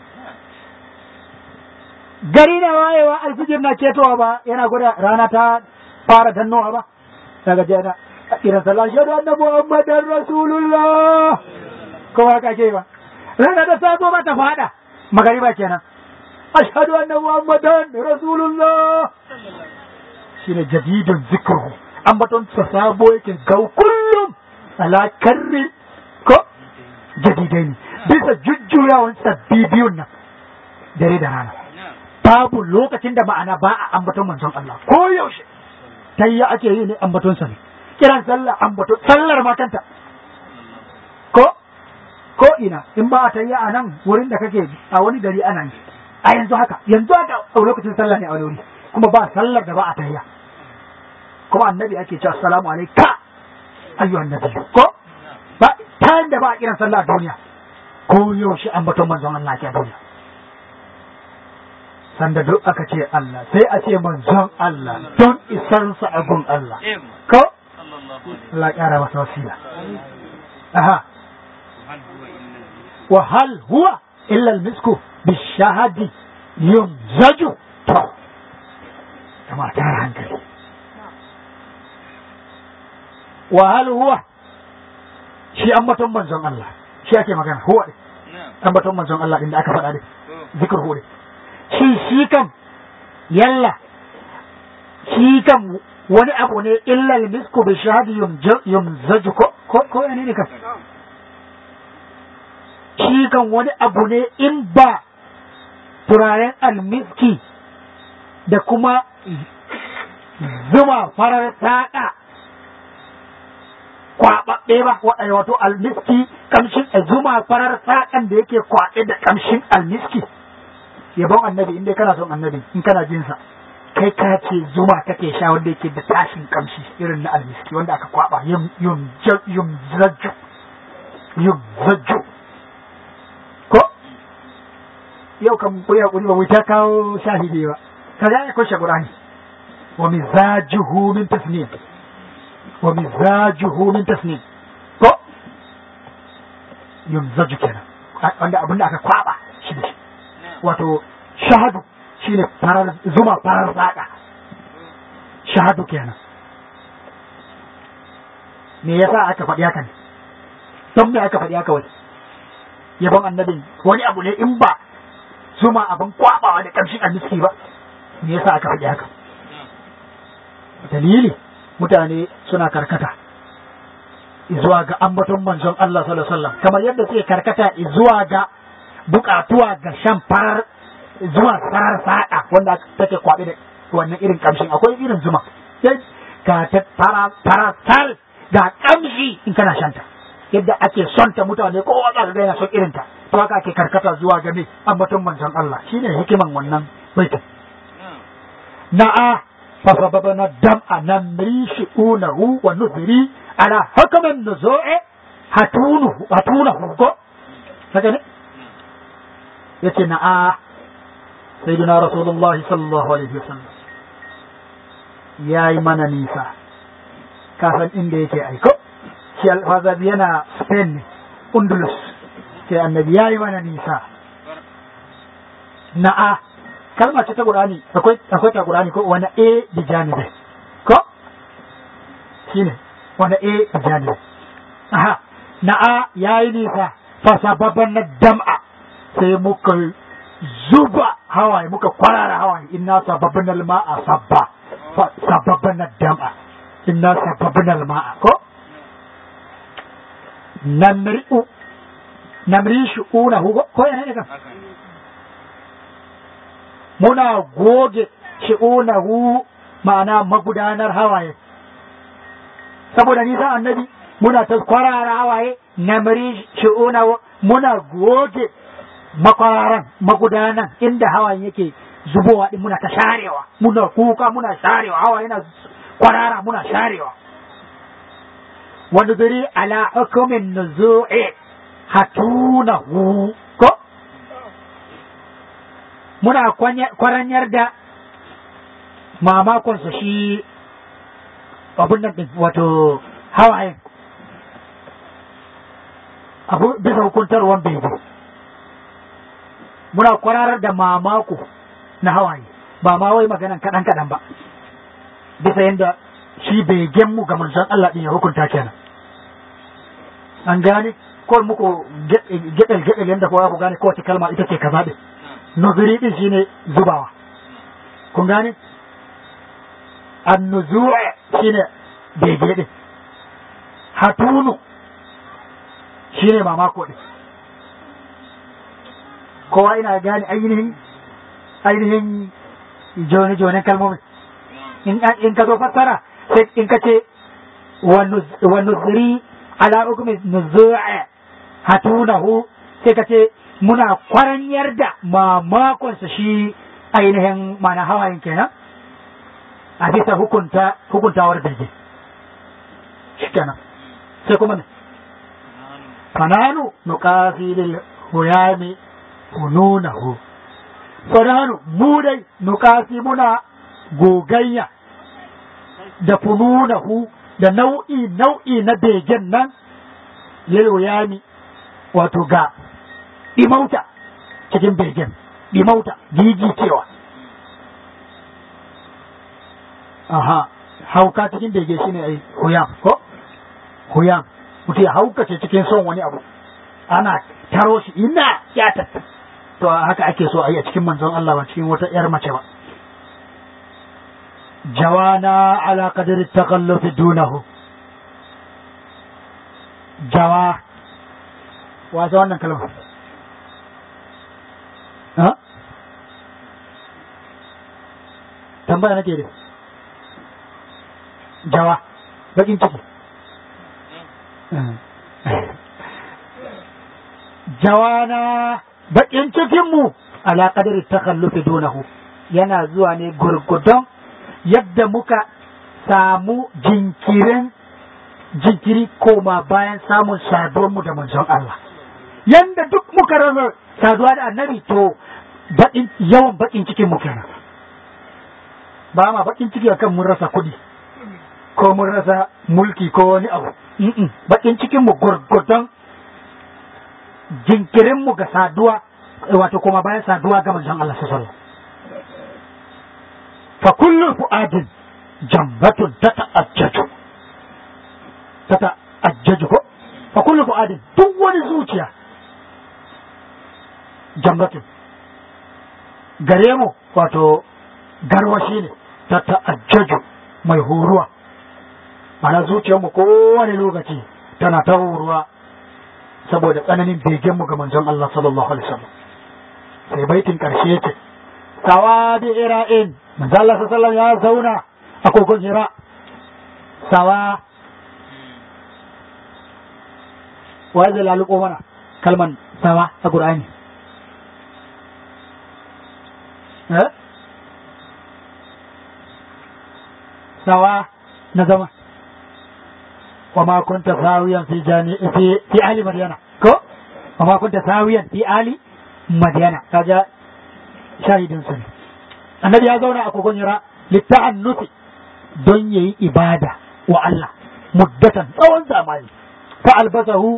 gari na wayewa alfijir na ketowa ba yana gwada rana ta fara dannowa ba daga jana irin sallah shaɗu annabi muhammadan rasulullah ko haka ke ba rana ta sazo ba ta fada magariba kenan ashhadu anna muhammadan rasulullah shine jadidun zikru ambaton sa sabo yake gau kullum ala karri ko jadidai ne bisa jujjuyawan sabbi biyun nan dare da rana babu lokacin da ma'ana ba a ambaton manzon Allah ko yaushe tayya ake yi ne ambaton sa ne kiran sallah ambaton sallar ma kanta ko ko ina in ba a tayya a nan wurin da kake a wani gari ana yi a yanzu haka yanzu haka a lokacin sallah ne a wani wuri kuma ba sallar da ba a tayya kuma annabi ake cewa assalamu alaika ayyuhan nabi ko ba ta da ba a kiran sallah a duniya ko yaushe ambaton manzon Allah ke a duniya sanda duk aka ce Allah sai a ce manzon Allah don isarsa a gun Allah ko Allah ya ƙara masa wasila aha wa hal huwa illa al-misku bishahadi yumzaju to kama ta hankali wa hal huwa shi ambaton manzon Allah shi ake magana huwa ambaton manzon Allah inda aka faɗa ne zikr huwa shi shi kan yalla shi kan wani abu ne illa misku bi shahadi yumzaju ko ko ko ne ne ka shi kan wani abu ne in ba turaren almiski da kuma zuma farar taɗa kwaɓaɓɓe ba wato almiski kamshin zuma farar saƙan da yake kwaɓe da kamshin almiski yabon annabi in dai kana son annabi in kana jinsa kai ka ce zuma kake sha wanda yake da tashin kamshi irin na almiski wanda aka kwaɓa yum yum yum zaju yum zaju ko yau kan ku ya kuri ba mu ta kawo shahidi ba kaga ya kushe qur'ani wa mizajuhu min tasnim wa mizajuhu min tasnim ko yumzaju kenan wanda abin da aka kwaba shi da shi wato shahadu shine farar zuma farar zaka shahadu kenan me yasa aka faɗi haka ne don me aka faɗi haka wani yabon annabin wani abu ne in ba zuma abin kwabawa da ƙamshin almiski ba me yasa aka faɗi haka dalili mutane suna karkata zuwa ga ambaton manzon Allah sallallahu alaihi wasallam kamar yadda suke karkata zuwa ga bukatuwa ga shan farar zuwa farar fada wanda take kwabe da wannan irin kamshin akwai irin zuma ga ta fara sal ga kamshi in kana shanta yadda ake son ta mutane kowa za ka ga yana son irin ta to haka ake karkata zuwa ga me ambaton manzon Allah shine hikiman wannan baitin na'a فسببنا الدمع نمري شؤونه ونثري على حكم النزوع هتونه هتونه كو هكذا يتنا سيدنا رسول الله صلى الله عليه وسلم يا إيمان نيسا كافن إنده يكي أيكو شي هذا بينا سبين أندلس كي النبي يا إيمان نيسا نعم kalma ce ta Qur'ani akwai akwai ta Qur'ani ko wani a da janibi ko shine wani a da janibi aha na a yayi nisa fa sababan na dam'a sai muka zuba hawaye muka kwarara hawaye inna sababan al-ma'a sabba fa sababan na dam'a inna sababan al-ma'a ko namri'u namri shu'una ko yana ne kan muna goge shi'unahu ma'ana magudanar hawaye saboda nisan annabi muna ta kwarara hawaye namri shi'unahu muna goge makwararan magudanan inda hawaye yake zubowa din muna ta sharewa muna kuka muna sharewa hawaye na kwarara muna sharewa wani zuri ala hukumin nuzu'i hatunahu ko muna kwaranyar da mamakonsa shi abun nan din wato hawayen abu bisa hukuntarwan bege muna kwararar da mamako na hawaye ba ma wai maganan kaɗan kaɗan ba bisa yadda shi begen mu ga manzon Allah ɗin ya hukunta kenan an gane ko muku gedel gedel yadda kowa ku gane kowace kalma ita ce kaza din nuzuri din shine zubawa kun gane annuzu' shine bege din hatunu shine mamako din kowa ina gane ainihin ainihin jone jone kalmomin in in ka zo fassara sai in ka ce wa nuzuri ala hukmi nuzu'a hatunahu sai ka ce muna kwaranyar da mamakonsa shi ainihin mana hawayen kenan a bisa hukunta hukuntawar bege shi kenan sai kuma ne fananu nuqasi lil huyami hununahu fananu mu dai nuqasi muna gogayya da fununahu da nau'i nau'i na begen nan lil huyami wato ga ɗimauta cikin begen ɗimauta gigi cewa aha hauka cikin bege shine ai huyam ko huyam mutum ya haukace cikin son wani abu ana taro shi ina ya tatta to haka ake so a yi a cikin manzon Allah ba cikin wata yar mace ba جوانا على قدر التخلف دونه جوا wato wannan kalma ha tambaya nake da jawa bakin ciki jawana bakin cikinmu ala qadari takhallufi dunahu yana zuwa ne gurgudon yadda muka samu jinkirin jinkiri koma bayan samun saduwarmu da manzon Allah yanda duk muka rasa saduwa da annabi to baƙin yawan baƙin cikin mu kenan ba ma baƙin ciki akan mun rasa kuɗi ko mun rasa mulki ko wani abu baƙin cikin mu gurgudon jinkirin mu ga saduwa wato koma bayan saduwa ga manzon Allah sallallahu alaihi fa kullu fu'adin jambatun tata'ajjaju tata'ajjaju ko fa kullu fu'adin duk wani zuciya jambatun gare mu wato garwashi ne tata'ajjaju mai horuwa mana zuciyarmu kowane lokaci tana ta horuwa saboda tsananin begenmu ga manzon Allah sallallahu alaihi wasallam sai baitin karshe yake sawa bi ira'in manzo Allah sallallahu ya zauna a kogon hira sawa wa zai laluko mana kalman sawa a Qur'ani eh sawa na zama wa ma kunta sawiyan fi jani fi fi ali madyana ko wa ma kunta sawiyan fi ali madyana kaga shahidin su ne annabi ya zauna a kogon yara litta'annufi don yayi ibada wa Allah muddatan tsawon zamani fa albasahu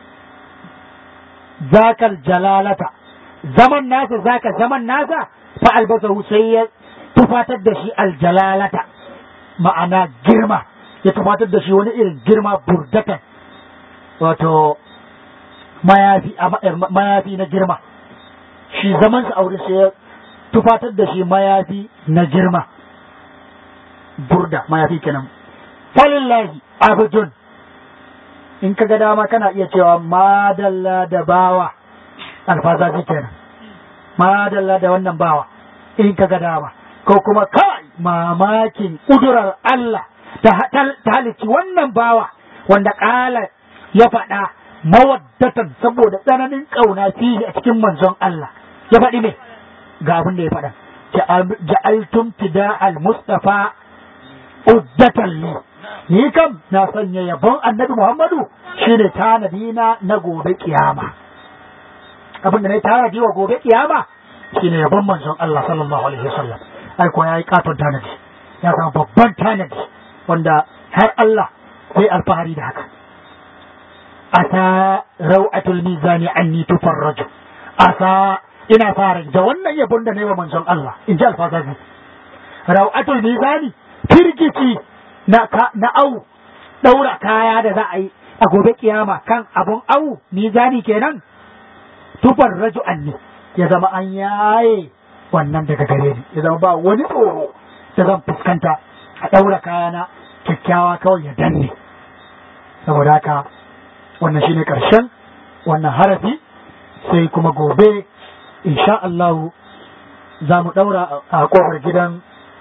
zakal jalalata zaman nasa zaka zaman nasa fa albasahu sai ya tufatar da shi aljalalata ma'ana girma ya tufatar da shi wani irin girma burdatan wato mayafi mayafi na girma shi zaman sa aure sai ya tufatar da shi mayafi na girma burda mayafi kenan falillahi abdun in ka ga dama kana iya cewa madalla da bawa alfazaji kenan madalla da wannan bawa in ka ga dama ko kuma kai mamakin kudurar Allah ta halicci wannan bawa wanda ƙala ya faɗa mawaddatan saboda tsananin ƙauna fiye a cikin manzon Allah ya faɗi ne ga abin da ya faɗa ja'altum fida al-mustafa uddatan li ni kam na sanya yabon annabi Muhammadu shine tanadi na na gobe kiyama abin da na tanadi wa gobe kiyama shine yabon manzon Allah sallallahu alaihi wasallam ai ko yayi katon tanadi ya samu babban tanadi wanda har Allah sai alfahari da haka asa rau'atul mizani anni tufarraju asa ina fara da wannan yabon da na yi wa manzon Allah in ji alfazazi rau'atul mizani firgici na na au daura kaya da za a yi a gobe kiyama kan abun au mizani kenan tufarraju anni ya zama an yaye wannan daga gare ni ya zama ba wani tsoro da zan fuskanta a ɗaura kayana kyakkyawa kawai ya danne saboda haka wannan shine ƙarshen wannan harafi sai kuma gobe insha Allah za mu ɗaura a ƙofar gidan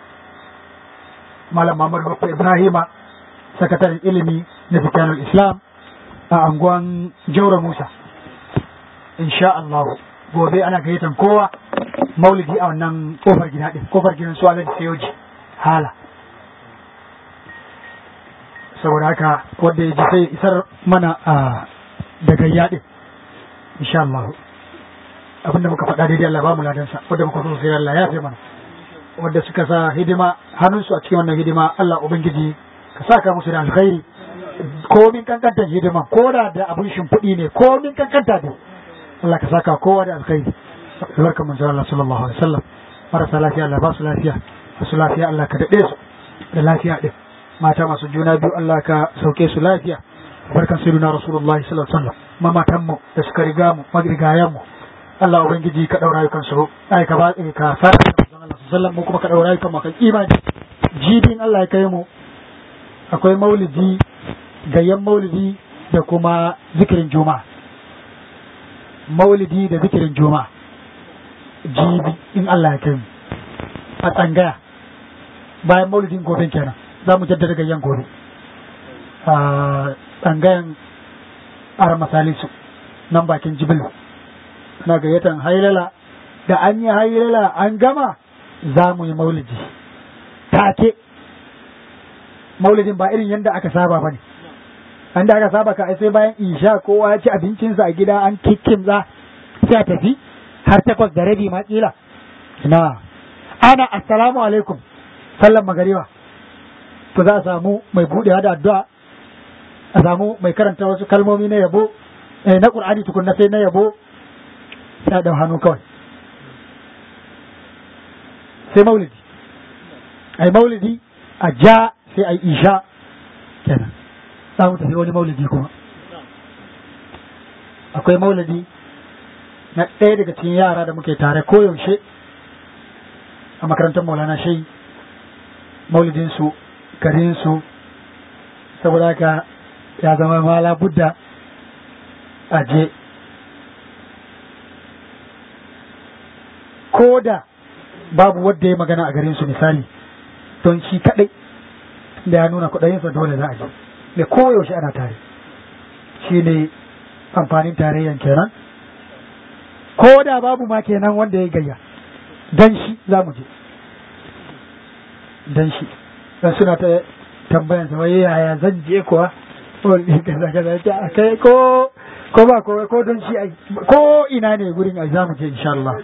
Malam Muhammad Bakwa Ibrahima sakataren ilimi na Fitanul Islam a anguwan Jaura Musa insha Allah gobe ana gayyatan kowa maulidi a wannan kofar gida din kofar gidan su alhaji sayoji hala saboda haka wanda ya ji sai isar mana a da gayya din insha Allah abinda muka faɗa daidai Allah ba mu ladansa wanda muka so sai Allah ya fi mana wanda suka sa hidima hannunsu a cikin wannan hidima Allah ubangiji ka saka musu da alkhairi komin kankantar hidima ko da da abin shimfiɗi ne komin kankanta ne Allah ka saka kowa da alkhairi albarka manzo Allah sallallahu alaihi wasallam marasa lafiya Allah ba su lafiya masu lafiya Allah ka dade su da lafiya din mata masu juna biyu Allah ka sauke su lafiya barkan sayyidina rasulullahi sallallahu alaihi wasallam mamatan mu da suka riga mu magrigayan mu Allah ubangiji ka daura yukan su ai ka ba ka fara manzo Allah sallallahu alaihi wasallam mu kuma ka daura yukan mu kan imani jibin Allah ya kai mu akwai maulidi gayyan maulidi da kuma zikirin juma'a maulidi da zikirin juma'a jibi in Allah ya kai mu a tsangaya bayan maulidin gobe kenan za mu jaddada gayyan gobe a tsangayan ara masalisu nan bakin jibilu na gayyatan hailala da an yi hailala an gama za mu yi maulidi take maulidin ba irin yadda aka saba ba ne an da aka saba ka sai bayan isha kowa ya ci abincinsa a gida an kikkimza sai a tafi har takwas da rabi ma kila na ana assalamu alaikum sallan magariba to za a samu mai buɗewa da addu'a a samu mai karanta wasu kalmomi na yabo na qur'ani tukunna sai na yabo sai da hannu kawai sai maulidi ai maulidi a ja sai ai isha kenan za mu tafi wani maulidi kuma akwai maulidi na ɗaya daga cikin yara da muke tare koyaushe a makarantar maulana shai maulidinsu garinsu saboda haka ya zama mala budda a je ko da babu wadda ya magana a garinsu misali don shi kaɗai da ya nuna kuɗayensa dole za a je da koyaushe ana tare shi ne amfanin tarayyan kenan ko da babu ma kenan wanda ya gayya dan shi za mu je dan shi dan suna ta tambayan sa wai yaya zan je kuwa wani kaza kaza ce a kai ko ko ba ko ko don shi ai ko ina ne gurin ai za mu je insha Allah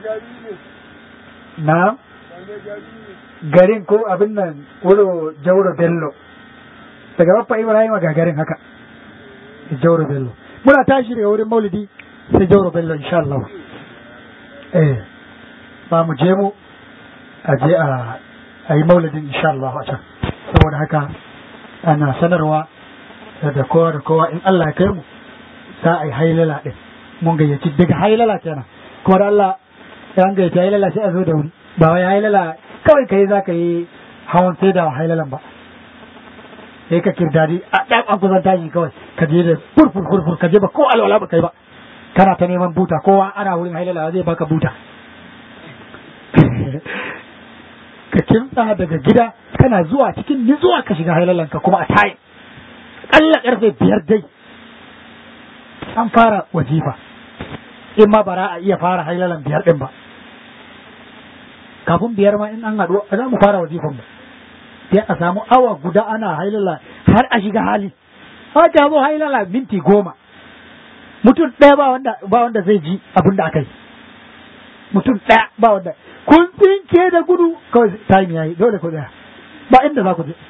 na garin ko abin nan wuro jauro bello daga babba ibrahim ga garin haka jauro bello muna tashi daga wurin maulidi sai jauro bello insha Allah eh ba mu je mu a je a a yi maulidin insha Allah a can saboda haka ana sanarwa da kowa da kowa in Allah ya kai mu za a yi hailala din mun gayyaci daga hailala kenan kuma da Allah ya an gayyaci hailala sai a zo da wuri ba wai hailala kawai kai za ka yi hawan sai da hailalan ba sai ka kirdadi a ɗan an kusan tashi kawai ka je da furfur furfur ka je ba ko alwala ba kai ba kana ta neman buta kowa ana wurin hailala zai baka buta ka kimtsa daga gida kana zuwa cikin nizuwa ka shiga hailalanka kuma a tayi ƙalla ƙarfe biyar dai an fara wajifa in ma bara a iya fara hailalan biyar ɗin ba kafin biyar ma in an haɗu za mu fara wajifan mu sai a samu awa guda ana hailala har a shiga hali ta zo hailala minti goma mutum ɗaya ba wanda ba wanda zai ji abin da aka yi mutum ɗaya ba wanda kun tsinke da gudu kawai time yayi dole ku tsaya ba inda za ku je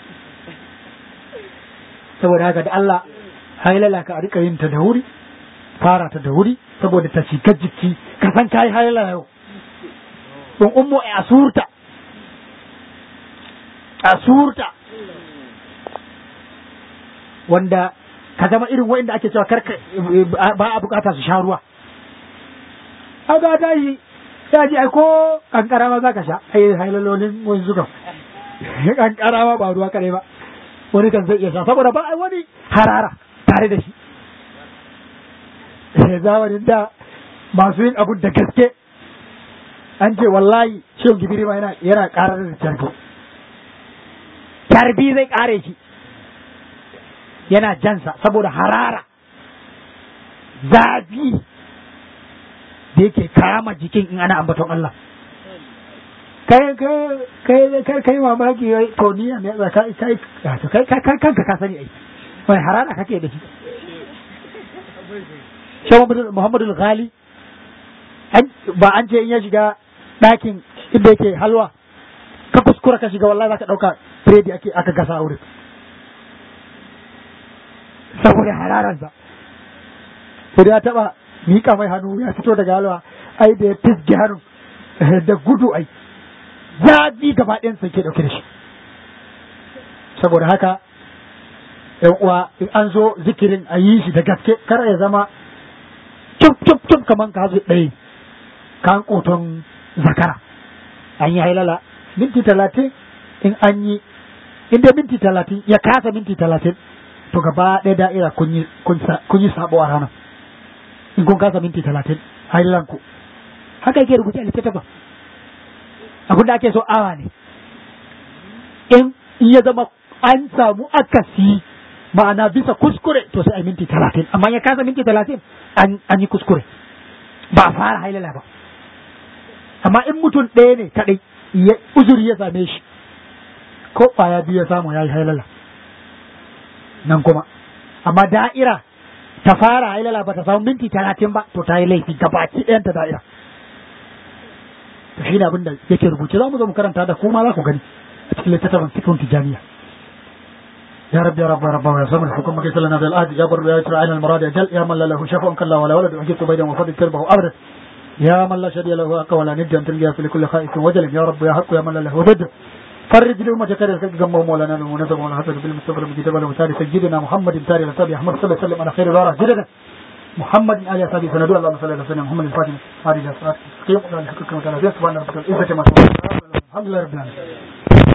saboda haka da Allah hailala ka a rika yin ta da wuri fara ta da wuri saboda ta shiga jiki ka san kai hailala yau don ummu a surta a surta wanda ka zama irin wa'inda ake cewa karka ba a bukata su sha ruwa a ga tashi ya ji ai ko kankara ma za ka sha ai hailalolin wani zukan kankara ma ba ruwa kare ba wani kan zai iya sha saboda ba ai wani harara tare da shi zamanin da masu yin abun da gaske an ce wallahi shehu gibiri ma yana yana karar da carbi carbi zai kare shi yana jansa saboda harara zafi da yake kama jikin in ana ambaton Allah kai kai kai kai mamaki wai to ni ne kai kai kai kai kai kanka ka sani ai wai harara kake da shi Shehu Muhammadu Ghali ba an ce in ya shiga ɗakin inda yake halwa ka kuskura ka shiga wallahi zaka ɗauka biredi ake aka gasa a wurin saboda hararansa sai ya taɓa miƙa mai hannu ya fito daga halwa ai da ya fisge hannu da gudu ai zafi gaba ɗayansa ke ɗauke da shi saboda haka yan uwa in an zo zikirin a yi shi da gaske kar ya zama cuf cuf cuf kaman ka hazu ɗaya kan koton zakara an yi hailala minti talatin in an yi inda minti talatin ya kasa minti talatin to gaba ɗaya da'ira kun yi sabo a ranar in kun kasa minti talatin hailan ku haka yake rubuce a littattafa abin da ake so awa ne in ya zama an samu akasi ma'ana bisa kuskure to sai a minti talatin amma ya kasa minti talatin an yi kuskure ba a fara hailala ba amma in mutum ɗaya ne kaɗai uzuri ya same shi ko ƙwaya biyu ya samu ya yi hailala nan kuma amma da'ira ta fara hailala ba ta samu minti talatin ba to ta yi laifi gabaki ɗayan ta da'ira to shi ne abin da yake rubuce za mu zo mu karanta da kuma za ku gani a cikin littattafin fikon tijaniya يا رب يا رب يا رب يا صبر حكم كيس لنا ذا الآد يا بر يا يسر عين المراد أجل يا من لا له شفاء كلا ولا ولد وحجبت بينه وفضل كربه أبدا يا من لا شري له أقوى ولا ند أن تلقى في لكل خائف وجل يا رب يا حق يا من لا له ضد فرج لأمة كريم كجم مولانا المنزل ولا حسن بالمصطفى المجتبى المساري سيدنا محمد تاري لتابي أحمد صلى الله عليه وسلم على خير الورى جدنا محمد آل أصحابه سندوا اللهم صل على سيدنا محمد الفاتح هذه الصلاة قيم الله حقك مكان سبحان ربك العزة ما الحمد لله رب العالمين